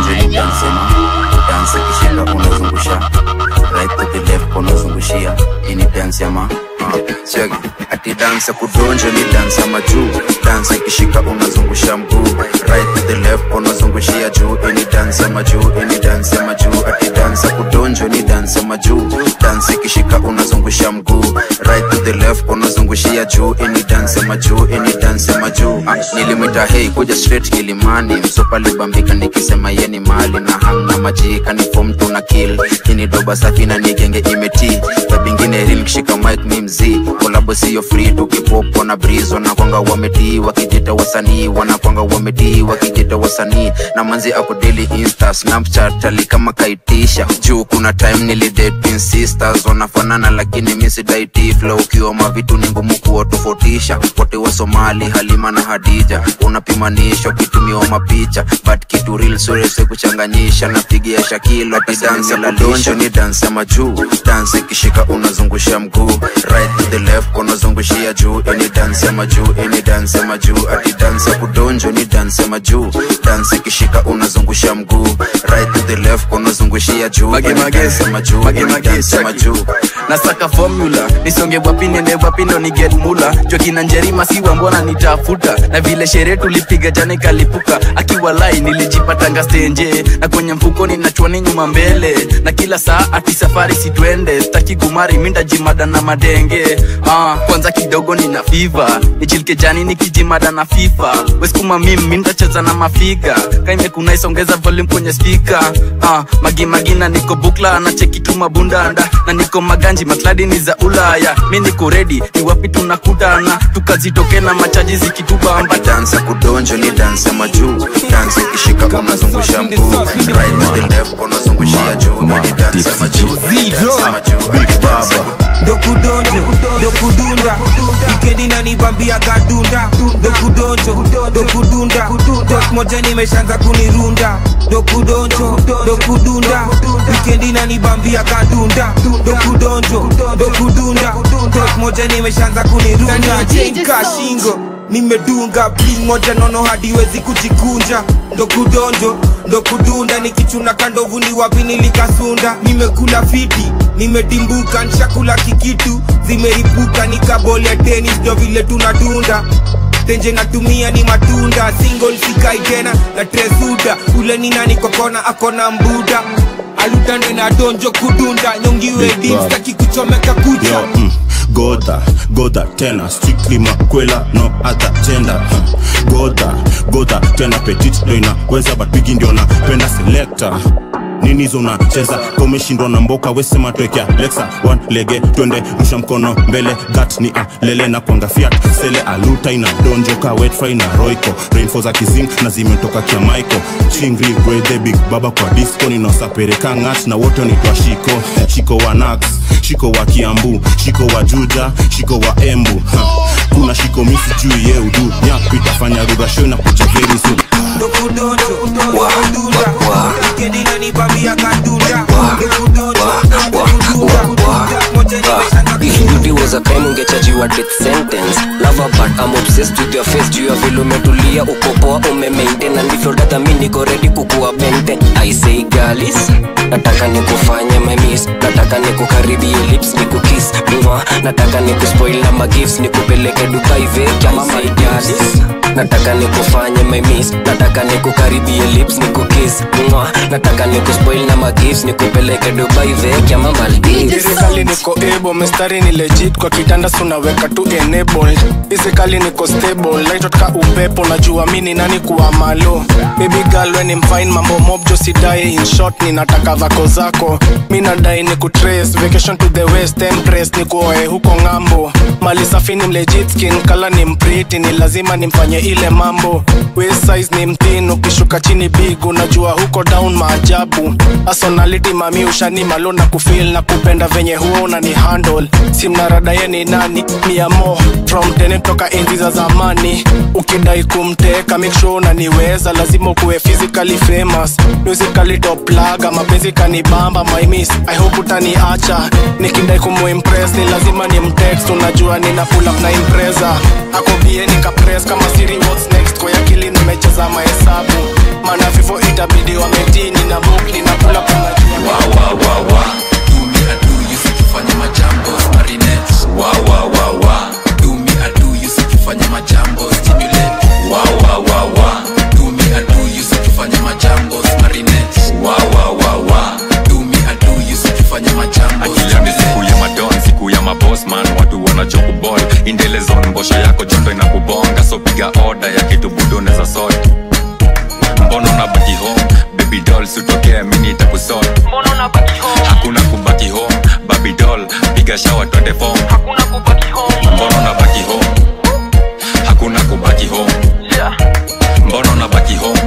dansi kishika unazungusha right to the left unazungushia ini dance ya ma check ati dance ya kudonja ni dance ya majuu dance ikishika unazungusha mguu right to the left unazungushia juu ini dance ya majuu ini dance ya majuu ati dance ya kudonja ni dance ya majuu dance ikishika unazungusha mguu right to the left unazungushia juu ini dance ya majuu ini dance ya majuu ah, nilimwita hei kuja straight kilimani msopa libambika nikisema yeni mali na hamna majika ni fom tuna kill kini doba safi na nigenge imeti tabingine ril kishika mic mi mzii kolabo siyo free tukipopo na breeze wanakwanga wametii wakijita wasanii wanakwanga wametii wakijita wasanii na manzi ako daily insta snapchat ali kama kaitisha juu kuna time nilidate sisters wanafanana lakini misidaiti flow ukiwa mavitu ni ngumu kuwatofautisha wote wa somali halima na hadija unapimanisha ukitumiwa mapicha but kitu real surese kuchanganyisha napigia shakilo ati dansi la donjo ni dansi ya majuu dansi ikishika unazungusha mguu right to the left unazungushia juu ini dansi ya majuu ini dansi ya majuu ati dansi ya kudonjo ni dansi ya majuu dansi ikishika unazungusha mguu right to the left unazungushia juu ini dansi ya majuu ini dansi ya majuu nasaka formula nisonge wapi wapi niende wapi ndo ni get mula jokina njerima siwa mbona nitafuta na vile sherehe tulipiga jana ikalipuka akiwa lai nilijipatanga stenje na kwenye mfuko ninachwani nyuma mbele na kila saa ati safari sitwende staki kumari mindajimada na madenge ah, kwanza kidogo nina fiva nichilike jani nikijimada na fifa weskuma mim mindacheza na mafiga kaimekuna isongeza volume kwenye spika ah, magimagina niko bukla na cheki tu mabundanda na niko maganji makladi ni za ulaya mi niko redi ni wapi tunakutana tukazitoke na machaji zikitubamba dansa kudonjo ni dansa majuu dansa ikishika unazungusha mguu right to the left unazungushia juu na ni dansa majuu dansa majuu Big Baba dokudonjo dokudunda wikendi nanibambia kadunda dokudonjo dokudunda dok moja nimeshaanza kunirunda dokudonjo dokudunda wikendi nanibambia kadunda dokudonjo dokudunda dok moja nimeshaanza kunirunda jenka shingo nimedunga bling moja nono hadiwezi kujikunja ndo kudonjo ndo kudunda nikichuna kandovu ni wapi nilikasunda nimekula fiti nimedimbuka nshakula kikitu zimeripuka nikabolia tenis ndo vile tunadunda tenje natumia ni matunda single sikai tena na tresuda ule ni nani kokona akona mbuda alutande na donjo kudunda nyongiwe dimstaki kuchomeka kucha Yo, mm, goda goda tena strictly makwela no other gender Huh. goda goda tena petit ndo inaweza but bigi ndio napenda selector nini hizo unacheza ka umeshindwa na mboka wesema twekea lexa one lege twende rusha mkono mbele gat ni alele na kwanga fiat sele aluta ina donjoka wetfry na roiko rainfo za kizing na zimetoka kia maiko chingri gwedhe big baba kwa disco ninaosapereka ngat na wote nitwa shiko shiko wa nax shiko wa kiambu shiko wa juja shiko wa embu ha. kuna shiko misi juu ye udu nyaku itafanya rurasho na kuja very soon dokudonjo dokudunda wikendi nanibambia kadunda dokudonjo dokudunda moja nimeshaanza If beauty was a crime ungechajiwa death sentence Lover but I'm obsessed with your face juu ya vile umetulia uko poa umemaintain and if you're that mi niko ready kukuwa bente I say galis nataka nikufanye my miss nataka nikukaribie lips nikukiss mwa nataka nikuspoil na magifts nikupeleke Dubai veki I say galis nataka nikufanye my miss nataka nikukaribie lips nikukiss mwa nataka nikuspoil na magifts nikupeleke Dubai veki ama Maldives Physically niko able, mistari ni legit kwa kitanda sunaweka tu enabled Physically niko stable, light ka upepo najua mini nani kuwa malo Baby girl when I'm fine mambo mob jo sidai in short ninataka vako zako mi nadai ni kutrace vacation to the west empress ni kuoe huko ng'ambo mali safi ni legit skin kala ni mpriti ni lazima nimfanye ile mambo waist size ni mthin ukishuka chini big unajua huko down maajabu personality mami ushani malo na kufil na kupenda venye huo unani handle simnarada ye ni nani miamo from tene toka enzi za zamani ukidai kumteka make sure unaniweza lazima ukuwe physically famous musically top laga mapenzi kanibamba my miss i hope utaniacha nikidai kumuimpress ni lazima ni mtext unajua nina pull up na impreza akobie nikapress kama siri what's next kwa akili nimecheza mahesabu maana vivo itabidi wametini na book nina pull up unajua wa wa wa wa do me I do you sikifanya majambo marinette wa wa wa wa do me I do you sikifanya majambo stimulate wa wa wa wa do me I do you sikifanya majambo marinette wa wa wa wa do me I do you sikifanya majambo akila ni siku ya madon siku ya mabosman watu wanachokubol indelezon mbosho yako joto inakubonga so piga oda ya kitu budoneza sote mbono na baki home baby doll sutokea mini takusot hakuna kubaki home baby doll piga shawa twende fom mbono na baki home hakuna kubaki home mbono na baki home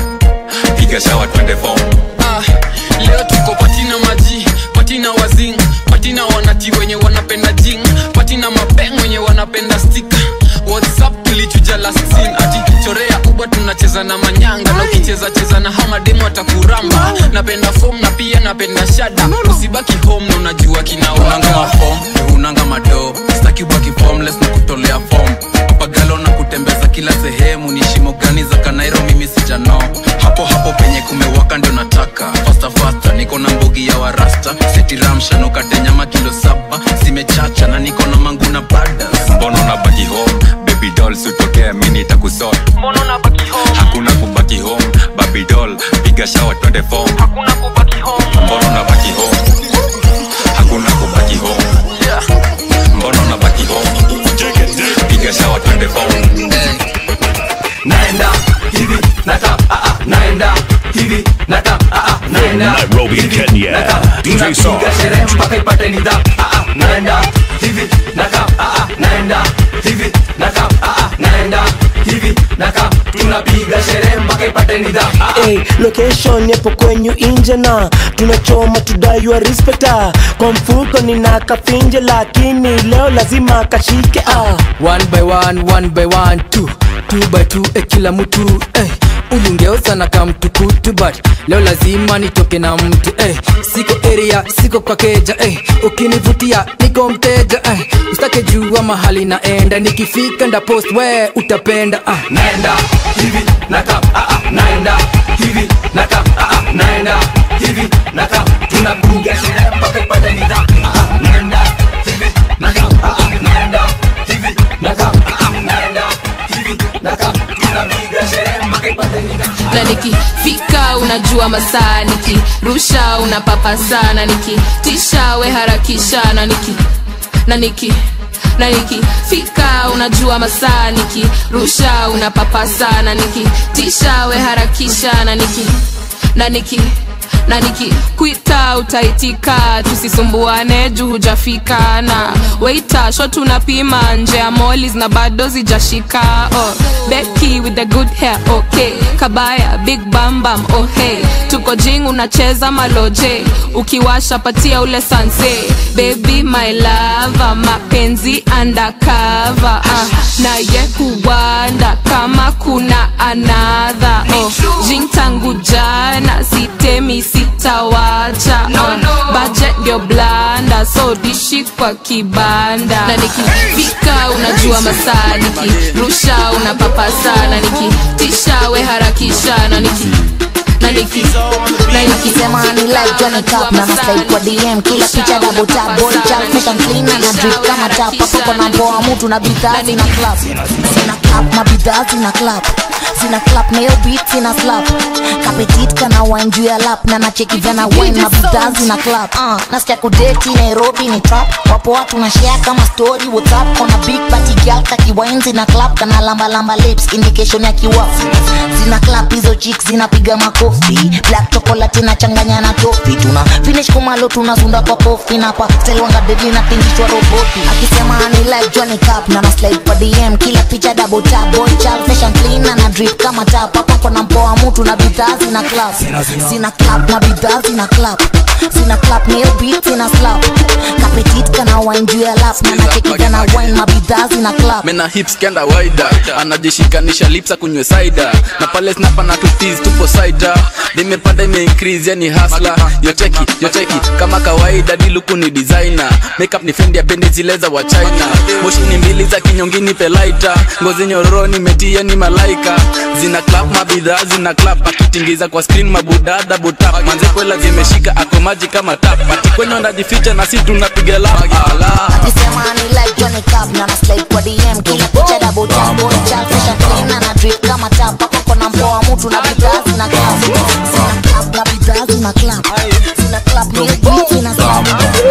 piga shawa twende fom Ah, leo tuko patina maji patina wazing patina wanati wenye wanapenda jing patina mapeng wenye wanapenda stika whatsapp tulichuja last scene ati chorea uba tunacheza cheza na manyanga na ukicheza cheza na hao mademu atakuramba napenda fom na pia napenda shada usibaki home na unajua kinaunanga fom unanga mado staki ubaki formless na kutolea fom pagalo na kutembeza kila sehemu ni shimo gani za kanairo mimi sijano hapo hapo penye kumewaka ndio nataka fasta fasta niko na mbogi ya warasta setiramshanukate nyama kilo saba zimechacha na niko na mangu na bada mbona unabaki home baby doll sitokea mi nitakusot hakuna kubaki home baby doll piga shawa twende form mbona unabaki home hakuna kubaki home mbona unabaki home piga shawa twende form naenda hivi natap ah, ah, naenda hivi natap ah, ah, naenda Nairobi, hivi, Kenya. natap. DJ Tunapiga Sarge. sherehe mpaka ipate nidhamu ah, ah, naenda hivi natap ah, ah, naenda hivi natap ah, ah, naenda hivi natap tunapiga sherehe mpaka ipate nidhamu ah, ah. Hey, location yapo kwenyu inje na tunachoma tudaiwa respecta kwa mfuko nina kafinje lakini leo lazima kashike ah. one by one one by one two two by two eh, kila mtu eh. ulingeuza na kamtukutu but leo lazima nitoke na mtu eh. siko area siko kwa keja eh. ukinivutia niko mteja eh. usitake jua mahali naenda nikifika nda post we utapenda ah. naenda hivi natap ah, ah, naenda hivi natap ah, ah, naenda hivi natap tunapiga sherehe mpaka ipate nidhamu ah, ah, naenda hivi natap ah, ah, naenda hivi natap ah, ah, naenda hivi natap tunapiga sherehe mpaka ipate nidhamu na nikifika unajua masaa nikirusha unapapa sana nikitisha we harakisha na niki na niki na nikifika unajua masaa nikirusha unapapa sana nikitisha we harakisha na niki na niki na nikikwita utaitika tusisumbuane juu hujafika na weita sho tunapima nje ya molis na bado zijashika oh, beki with the good hair okay kabaya big bambam oh hey tuko jing unacheza maloje ukiwasha patia ule sanse baby my lava mapenzi undercover uh, naye kuwanda kama kuna anadha oh, jing tangu jana sitemi sitawacha no, no. budget ndio blanda so dishi kwa kibanda na nikifika unajua masaa nikirusha unapapa sana nikitisha we harakisha na niki na niki na nikisema ni like Johnny Cup na na slide kwa DM kila picha double tap body chap fresh and clean na drip kama tap hapo kuna mpoa mtu na bidhaa zina clap zina clap na bidhaa zina clap zina clap na hiyo beat zina slap kapetit kana wine juu ya lap na nacheki vana wine na bidhaa zina clap uh, nasikia kudeti Nairobi ni trap wapo watu na share kama story WhatsApp kona big party girl kaki wine zina clap kana lamba lamba lips indication ya kiwafu zina clap hizo chicks zinapiga makofi black chocolate na changanya na tofi tuna finish kumalo tunazunda kwa kofi na kwa style wanga deadly na tingishwa roboti akisema ni like Johnny Cup na na slide kwa DM kila picha double tap boy child fresh and clean na na drip kama tap hapa kuna mpoa mtu na bidhaa zina clap zina clap na bidhaa zina clap zina clap na hiyo beat zina slap kapetit kana wine juu ya lap na nacheki kana wine mabidhaa zina clap mena hips kenda waida anajishikanisha lips akunywe saida na pale snapa na tutis tupo saida limepanda ime increase yani hasla yoteki yoteki kama kawaida diluku ni designer makeup ni fendi ya bendi zile za wa china moshi ni mbili za kinyongini pelaita ngozi nyororo nimetia ni malaika zina clap mabidhaa zina clap akitingiza kwa screen mabudada butap manze kwela zimeshika ako maji kama tap ati kwenye wanajificha na si tunapiga lap ala akisema ni like Johnny Cup na na slide kwa DM kila picha double tap boy child fresh and clean na na drip kama tap hapa kuna mpoa mtu na bidhaa zina clap zina clap na bidhaa zina clap zina clap na hiyo beat zina slap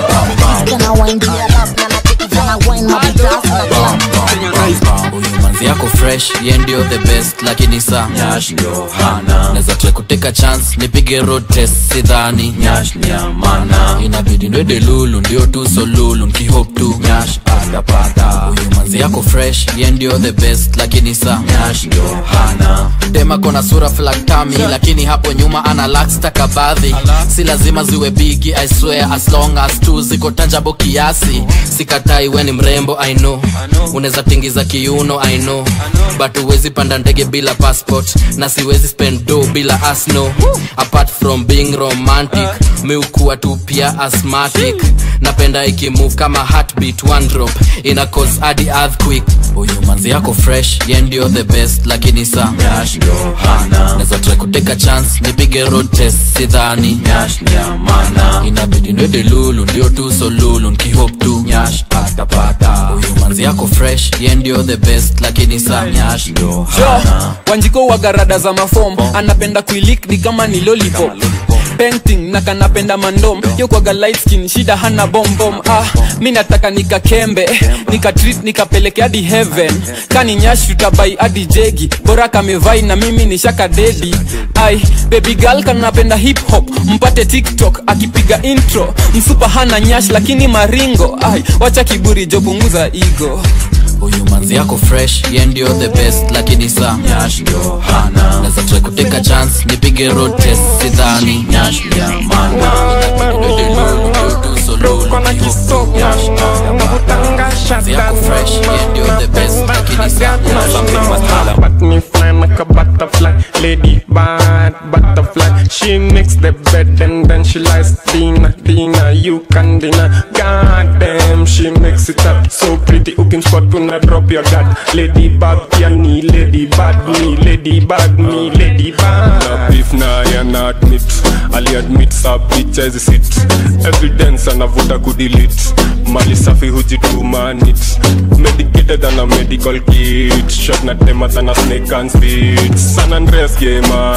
kana wine juu ya lap na nacheki vana wine mabidhaa zina clap huyu manzi yako fresh ye ndio the best lakini sa nyash ndio hana naweza try kuteka chance nipige road test sidhani nyash ni amana inabidi ndwede lulu ndio tu so lulu nkihope tu nyash ah atapata huyu manzi yako fresh ye ndio the best lakini sa nyash ndio hana dema kona sura flaktami lakini hapo nyuma ana lakstakabadhi si lazima ziwe bigi i swear as long as tu ziko tanjabo kiasi sikatai we ni mrembo i know unaweza tingiza kiuno i know but huwezi panda ndege bila passport na siwezi spend do bila asno apart from being romantic mi ukuwa tu pia asthmatic napenda ikimove kama heartbeat one drop ina cause hadi earthquake huyu manzi yako fresh ye ndio the best lakini sa nyash ndio hana naweza try kuteka chance nipige road test sidhani nyash ni amana inabidi ndwede lulu ndio tu so lulu nkihope tu nyash atapata huyu manzi yako fresh ye ndio the best lakini sa nyash ndio hana wanjiko wagarada za mafom anapenda kuilik ni kama ni lollipop painting na kanapenda mandom yo kwaga light skin shida hana bombom ah mi nataka nikakembe nikatreat nikapeleke hadi heaven kani nyash tutabai hadi jegi bora kamevai na mimi ni shaka dedi ai baby girl kanapenda hip hop mpate tiktok akipiga intro msupa hana nyash lakini maringo ai wacha kiburi jo punguza ego huyu manzi yako fresh ye ndio the best lakini sa nyash ndio hana naweza try kuteka chance nipige road test sidhani nyash ni amana inabidi ndwede lulu ndio tu so lulu nkihope nyash atapata manzi yako fresh ye ndio the best lakini sa nyash But me fly like a butterfly, lady bad butterfly. She makes the bed and then she lies. Dina, Dina, you can deny. God damn, she makes it up so pretty. Ukim spot tuna drop your dad. Lady bag pia ni lady bad me, lady bad me, lady bad. na beef na yana admit ali admit sa picha hizi sit evidence anavuta kudelete mali safi hujitumanit medicated ana medical kit shot na tema tana snake and spit san andreas ye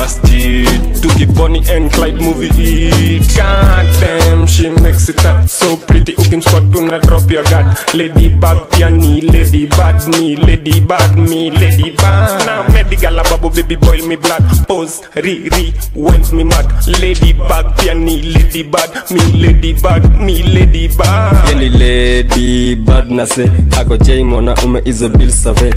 masjid tukiponi and clyde movie it God damn, she makes it up so pretty. Ukim spot tuna drop your guard. Lady bag pia ni lady bad me, lady bad me, lady bad. Now medical babo baby boil me blood. Pose re re went me mad. Lady bag pia ni lady bad me, lady bad me, lady bad. Yeni lady bad na se ako jay mwanaume hizo bill save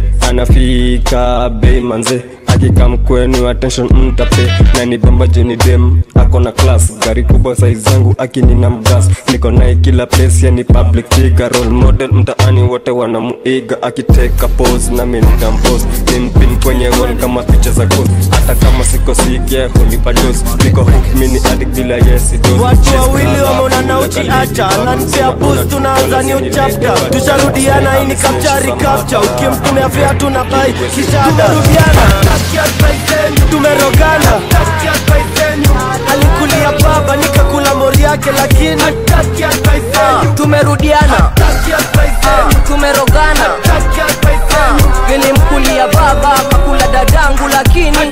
anafika bei manze akikam kwenu attention mtape na ni bamba juni dem ako na class gari kubwa size zangu akini na mgas niko naye kila place yani public figure role model mtaani wote wanamuiga akiteka pose na mimi nitampose nimpin kwenye wall kama picha za ghost hata kama siko sikia hunipa dose niko hook mini addict bila yes dose watu wawili wameonana uchiacha nanpea bus tunaanza new chapter tusharudiana hii ni kapchari kapcha ukimtumia fea tuna bai kishada tumerudiana tumerogana alikulia baba nikakula mori yake lakini Ah, tumerudiana Ah, tumerogana Ah, nilimkulia baba kakula dadangu lakini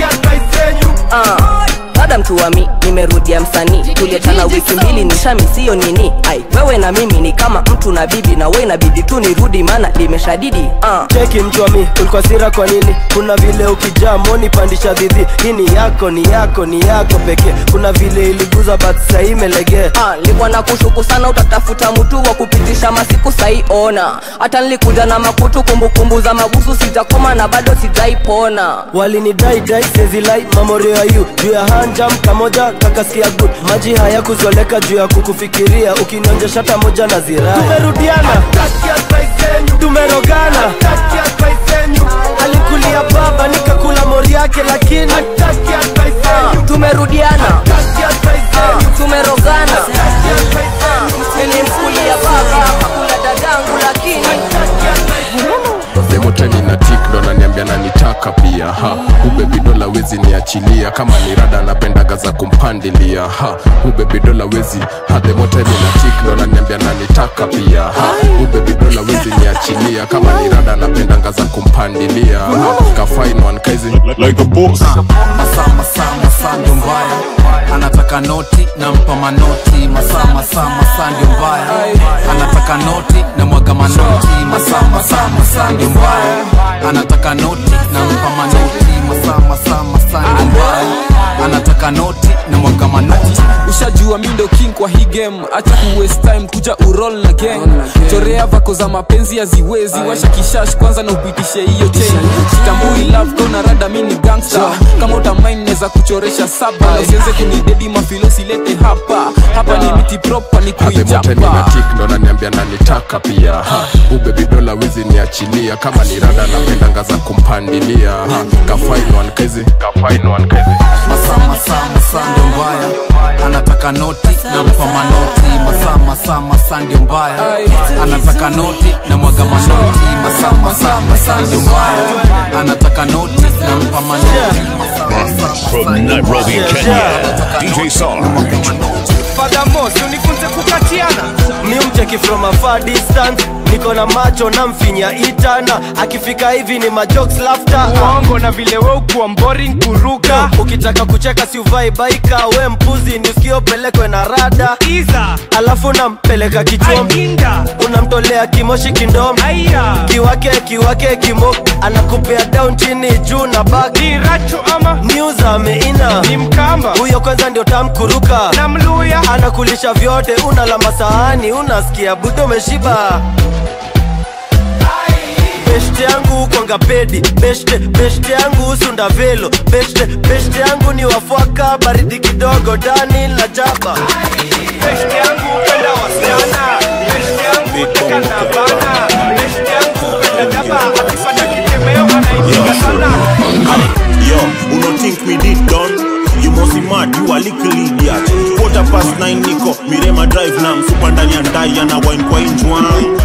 Ah, dada mtuwami nimerudia msanii tuliachana wiki mbili nishami siyo nini ai wewe na mimi ni kama mtu na bibi na we inabidi tu nirudi maana limeshadidi ah. cheki mchwami ulikuwa sira kwa nini kuna vile ukijaa moni pandisha dhidhi hii ni yako ni yako ni yako pekee kuna vile iliguza but sahii imelegea Ah, nilikuwa na kushuku sana utatafuta mtu wa kupitisha masiku sai ona hata nilikuja na makutu kumbukumbu za mabusu sitakoma na bado sijaipona walinidai dai sezilai mamorio ya yu juu ya hanjam kamoja kakasikia good maji haya kuzoleka juu ya kukufikiria ukinonja shata moja na zirai tumerudiana tumerogana alikulia baba nikakula mori yake lakini Ah, tumerudiana Ah, tumerogana Ah, nilimkulia baba kakula dadangu lakini demoteni na tik ndo naniambia nanitaka pia ha ubebidola wezi niachilia kama ni rada napendaga za kumpandilia ha ubebidola wezi ha demoteni na tik ndo naniambia nanitaka pia ha ubebidola wezi niachilia kama ni rada napendaga za kumpandilia ha kafainwan kaizi like a boss masaa masaa masaa ndio mbaya anataka noti nampa manoti masaa masaa masaa ndio mbaya anataka noti na mwaga manoti masaa masaa masaa ndio mbaya anataka noti nampa manoti masaa masaa masaa ndio mbaya anataka noti na mwaga manoti ushajua mi ndo king kwa hii game acha ku waste time kuja urol na gang chorea vako za mapenzi haziwezi washa kishash kwanza na upitishe hiyo chain tambui love kona rada mi ni gangster kama utamain neza kuchoresha saba na usianze kunidedi mafilosi lete hapa hapa ni miti proper ni athemote nina kuijapa tik ndo naniambia nanitaka pia ha. ubebidola wizi niachilia kama ni rada napendanga za kumpandilia ha. kafainwan kezi kafainwan kezi masaa masaa masaa ndio mbaya anataka noti na mpa manoti masaa masaa masaa ndio mbaya anataka noti na mwaga manoti masaa masaa masaa ndio mbaya anataka noti na mpa manoti From Nairobi, Kenya, DJ Sarge. Furthermore, si unifunze kukatiana mi mcheki from a far distance niko na macho na mfinya itana akifika hivi ni majokes laughter uongo na vile we ukuwa boring kuruka ukitaka kucheka si uvai baika we mpuzi ni usikio pelekwe na rada iza alafu nampeleka kichwani unamtolea kimoshi kindomo kiwake kiwake kimo anakupea down chini juu na bak ni racho ama news ameina ni mkamba huyo kwanza ndio tamkuruka na mluya anakulisha vyote unala masahani unasikia budo umeshiba beshte yangu kwanga pedi beshte beshte yangu sunda velo beshte beshte yangu ni wafwaka baridi kidogo dani la jaba beshte yangu penda wasichana beshte yangu teka na bana beshte yangu penda jaba akipata kitemeo anaipiga sana Yo, who no think me did done? You must be mad, you a little idiot. Quarter past nine niko Mirema drive na msupa ndani ya ndai ana wine kwa injwang.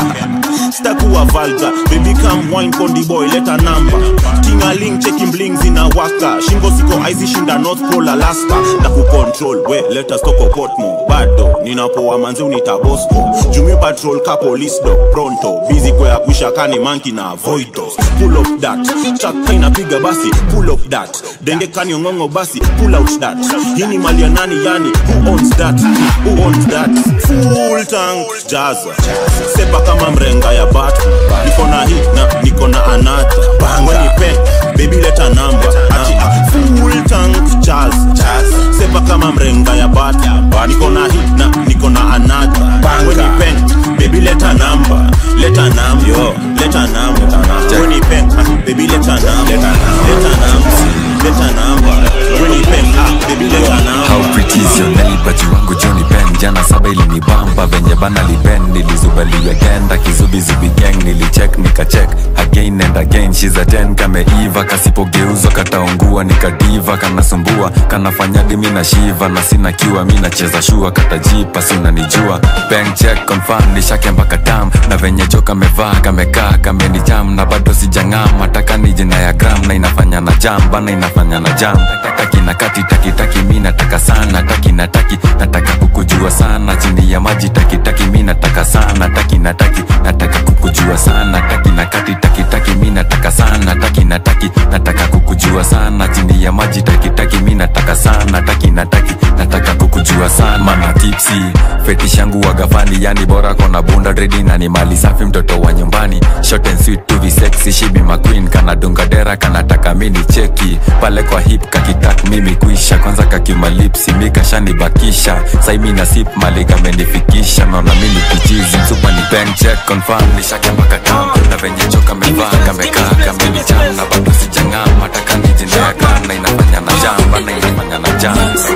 Stakuwa vulgar, baby come wine kondi boy leta namba. Tingaling checking bling zinawaka. Shingo siko icy shinda North Pole Alaska. Na kucontrol we let us talk Portmore. Bado ninapoa manze unita Bosco. Jumi patrol ka police dog pronto. Busy kwa kuisha kani monkey na voitos. Pull up that. Chaka inapiga basi pull up that. Denge kani ngongo basi pull out that. Hii ni mali ya nani yani who owns that? Who owns that? Full tank jaza. Sepa kama mrenga ya batu. Niko na hit na niko na anata. Banga ni pen baby leta namba. Ati ah, full tank jazz. Sepa kama mrenga ya batu. Niko na hit na niko na anata. Banga ni pen baby leta namba. Leta namba yo. Leta namba. When ni pen ah, baby leta namba. Leta namba. Leta namba. When ni pen ah, baby leta namba. How pretty is your nail but you wangu Johnny Ben jana saba ilinibamba venye bana liben nilizubaliwe genda kizubizubi gang nilicheck nikacheck again and again she's a 10 kameiva kasipogeuzwa kataungua nikadiva kanasumbua kanafanya dimi na shiva na sina kiwa mi nacheza shua katajipa si unanijua bank check confirm nishake mpaka tam na venye jo kamevaa kamekaa kamenijam na bado sijang'am ataka ni jina ya gram na inafanya na jam bana inafanya na jam taki na kati taki taki mi nataka sana taki na taki nataka kukujua sana chini ya maji taki taki mi nataka sana taki na taki nataka kukujua sana taki na kati taki taki mi nataka sana taki na taki nataka kukujua sana chini ya maji taki taki mi nataka sana taki na taki nataka kukujua sana mana tipsi fetish yangu wagafani yani bora kona bunda dredi na ni mali safi mtoto wa nyumbani short and sweet to be sexy she be my queen kana dunga dera kanataka mini cheki pale kwa hip kakitak mimi kuisha kwanza kakimalipsi mikashanibakisha saimi na sip mali kamenifikisha naona mini kichizi msupa ni bank check confirm nishake mpaka tam na venye cho kamevaa kamekaa kamenicham na bado sijang'am ataka nijinea gram na inafanya na jam bana inafanya na jam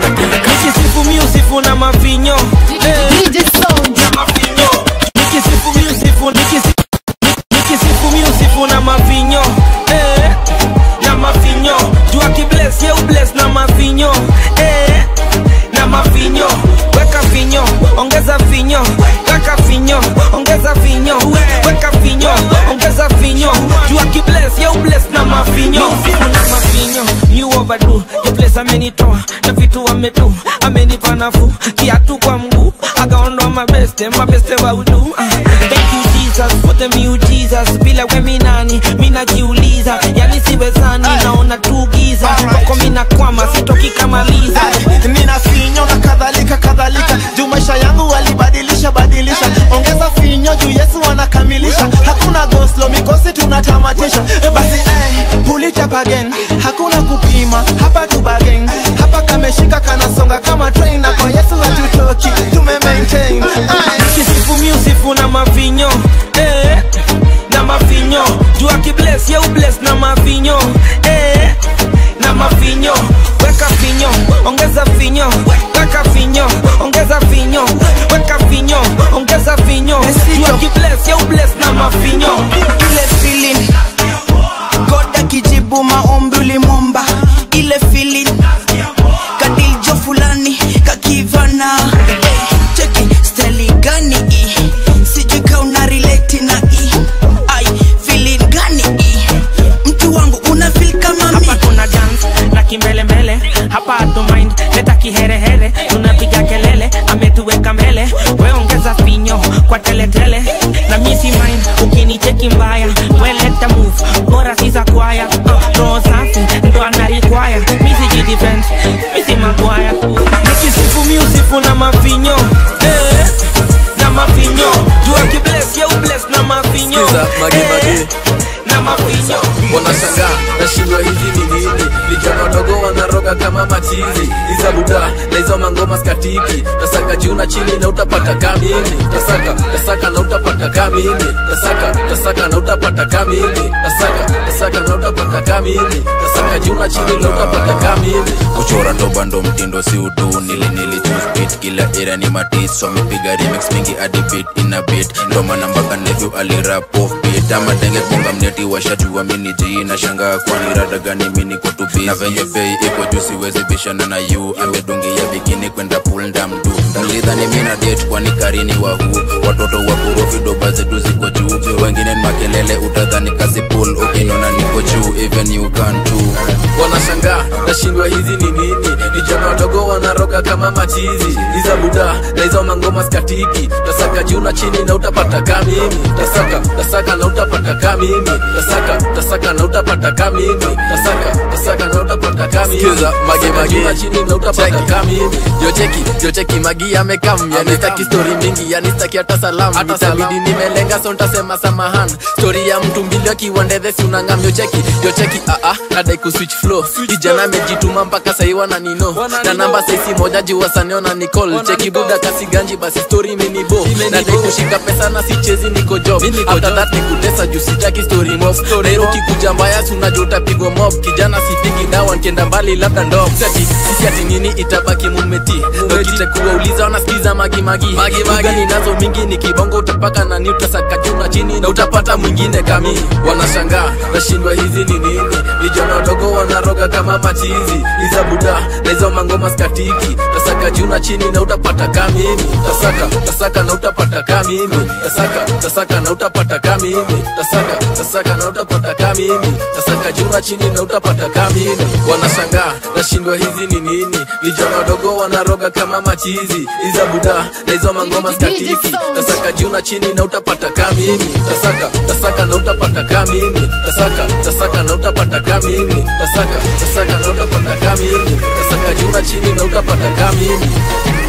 nikisifu miusifu na mavinyo Eh. Na mavinyo. nikisifu miusifu nikisi- nikisifu miusifu na mavinyo Eh. na mavinyo jua kibles ye ubles na mavinyo Eh. na mavinyo weka vinyo ongeza vinyo weka vinyo ongeza vinyo weka vinyo ongeza vinyo jua kibles ye ubles na mavinyo Miusifu na mavinyo you overdo the place amenitoa na vitu amedu amenipa nafuu kiatu kwa mguu akaondoa mabeste mabeste wa udu Ah, thank you jesus for the new jesus bila we minani minajiuliza yani siwezani naona tu giza koko minakwama sitoki kamaliza nina finyo na kadhalika kadhalika juu maisha yangu walibadilisha badilisha ongeza finyo juu yesu anakamilisha hakuna goslo mikosi tunatamatisha Eh, basi eh, pull it up again hakuna kupima hapa tu bagen hapa kameshika kanasonga kama train na kwa ongeza vinyo weka vinyo ongeza vinyo weka vinyo ongeza vinyo tuakibles ya ubles na mavinyo ile feeling god akijibu maombi ulimwomba ile feeling kadiljo fulani kakivana Eh, cheki steli gani i sijui ka una relate na i ai feeling gani i mtu wangu una feel kama mi hapa tuna dance na kimbelembele hapa hatu mind leta kiherehere tunapiga kelele ametuweka mbele we ongeza finyo kwa teletele na misi mind ukinicheki mbaya we leta move bora sisa kwaya uh, roho safi ndo anarikwaya misi jidefense misi magwaya nikisifu miusifu na mafinyo eh, na mafinyo jua kibles ya ubles na mafinyo Sikiza, mage, mage. na mafinyo wanashangaa nashindwa hizi ni nini vijana wadogo wanaroga kama machizi iza buda na hizo mangoma skatiki tasaka juu na chini na utapata kamini tasaka tasaka na utapata kamini tasaka tasaka na utapata kamini tasaka tasaka na utapata kamini tasaka juu na chini na utapata kamini kuchora ndo bando mtindo si udu nili nili choose beat kila era ni matis so mipiga remix mingi hadi beat ina beat ndo maana mpaka nephew alirap off beat ama denge bonga mneti washajua mini ji na shanga kwani rada gani mini ko to be na venye bei iko juu siwezi bishana na you amedungia bikini kwenda pool ndamdu nilidhani mina date kwani karini wa hu watoto wa korofi doba zetu ziko juu wengine ni makelele utadhani kazi pool ukinona niko juu even you can too wanashangaa nashindwa hizi ni nini vijana wadogo wanaroga kama machizi iza buda na hizo mangoma skatiki tasaka juu na chini na utapata kamimi tasaka tasaka na utapata kamimi tasaka tasaka na utapata kamimi tasaka tasaka na utapata kamimi Sikiza, mage, Tasaka mage. juu na chini na utapata kamimi yocheki yocheki magi amekam yani staki story mingi yani staki hata salamu itabidi nimelenga so ntasema samahan story ya mtu mbili akiwa ndedhesi unangam yocheki yocheki aa nadai kuswitch flow kijana amejituma mpaka sahi wananino na namba saisi moja juu wasaneo na nicol cheki buda kasi ganji basi story minibo nadai kushika pesa na sichezi niko job after that nikutesa juu sitaki story mob nairo kikuja mbaya sunajua utapigwa mob kijana sipigi dawa nkienda mbali labda ndo seti sisi ati nini itabaki mumeti dokite kuwauliza wanasikiza magimagi gani nazo mingi ni kibongo utapaka na ni utasaka juu na chini na utapata mwingine kami wanashangaa nashindwa hizi ni nini vijana wadogo wanaroga kama machizi iza buda na hizo mangoma skatiki tasaka juu na chini na utapata kamimi tasaka tasaka na utapata kamimi tasaka tasaka na utapata kamimi tasaka tasaka na utapata kamimi tasaka juu na chini na utapata kamimi wanashangaa nashindwa hizi ni nini vijana wadogo wanaroga kama machizi iza buda na hizo mangoma skatiki tasaka juu na chini na utapata kamimi tasaka tasaka na utapata kamimi tasaka tasaka na utapata kamimi tasaka tasaka na utapata kamimi tasaka juu na chini na utapata kamimi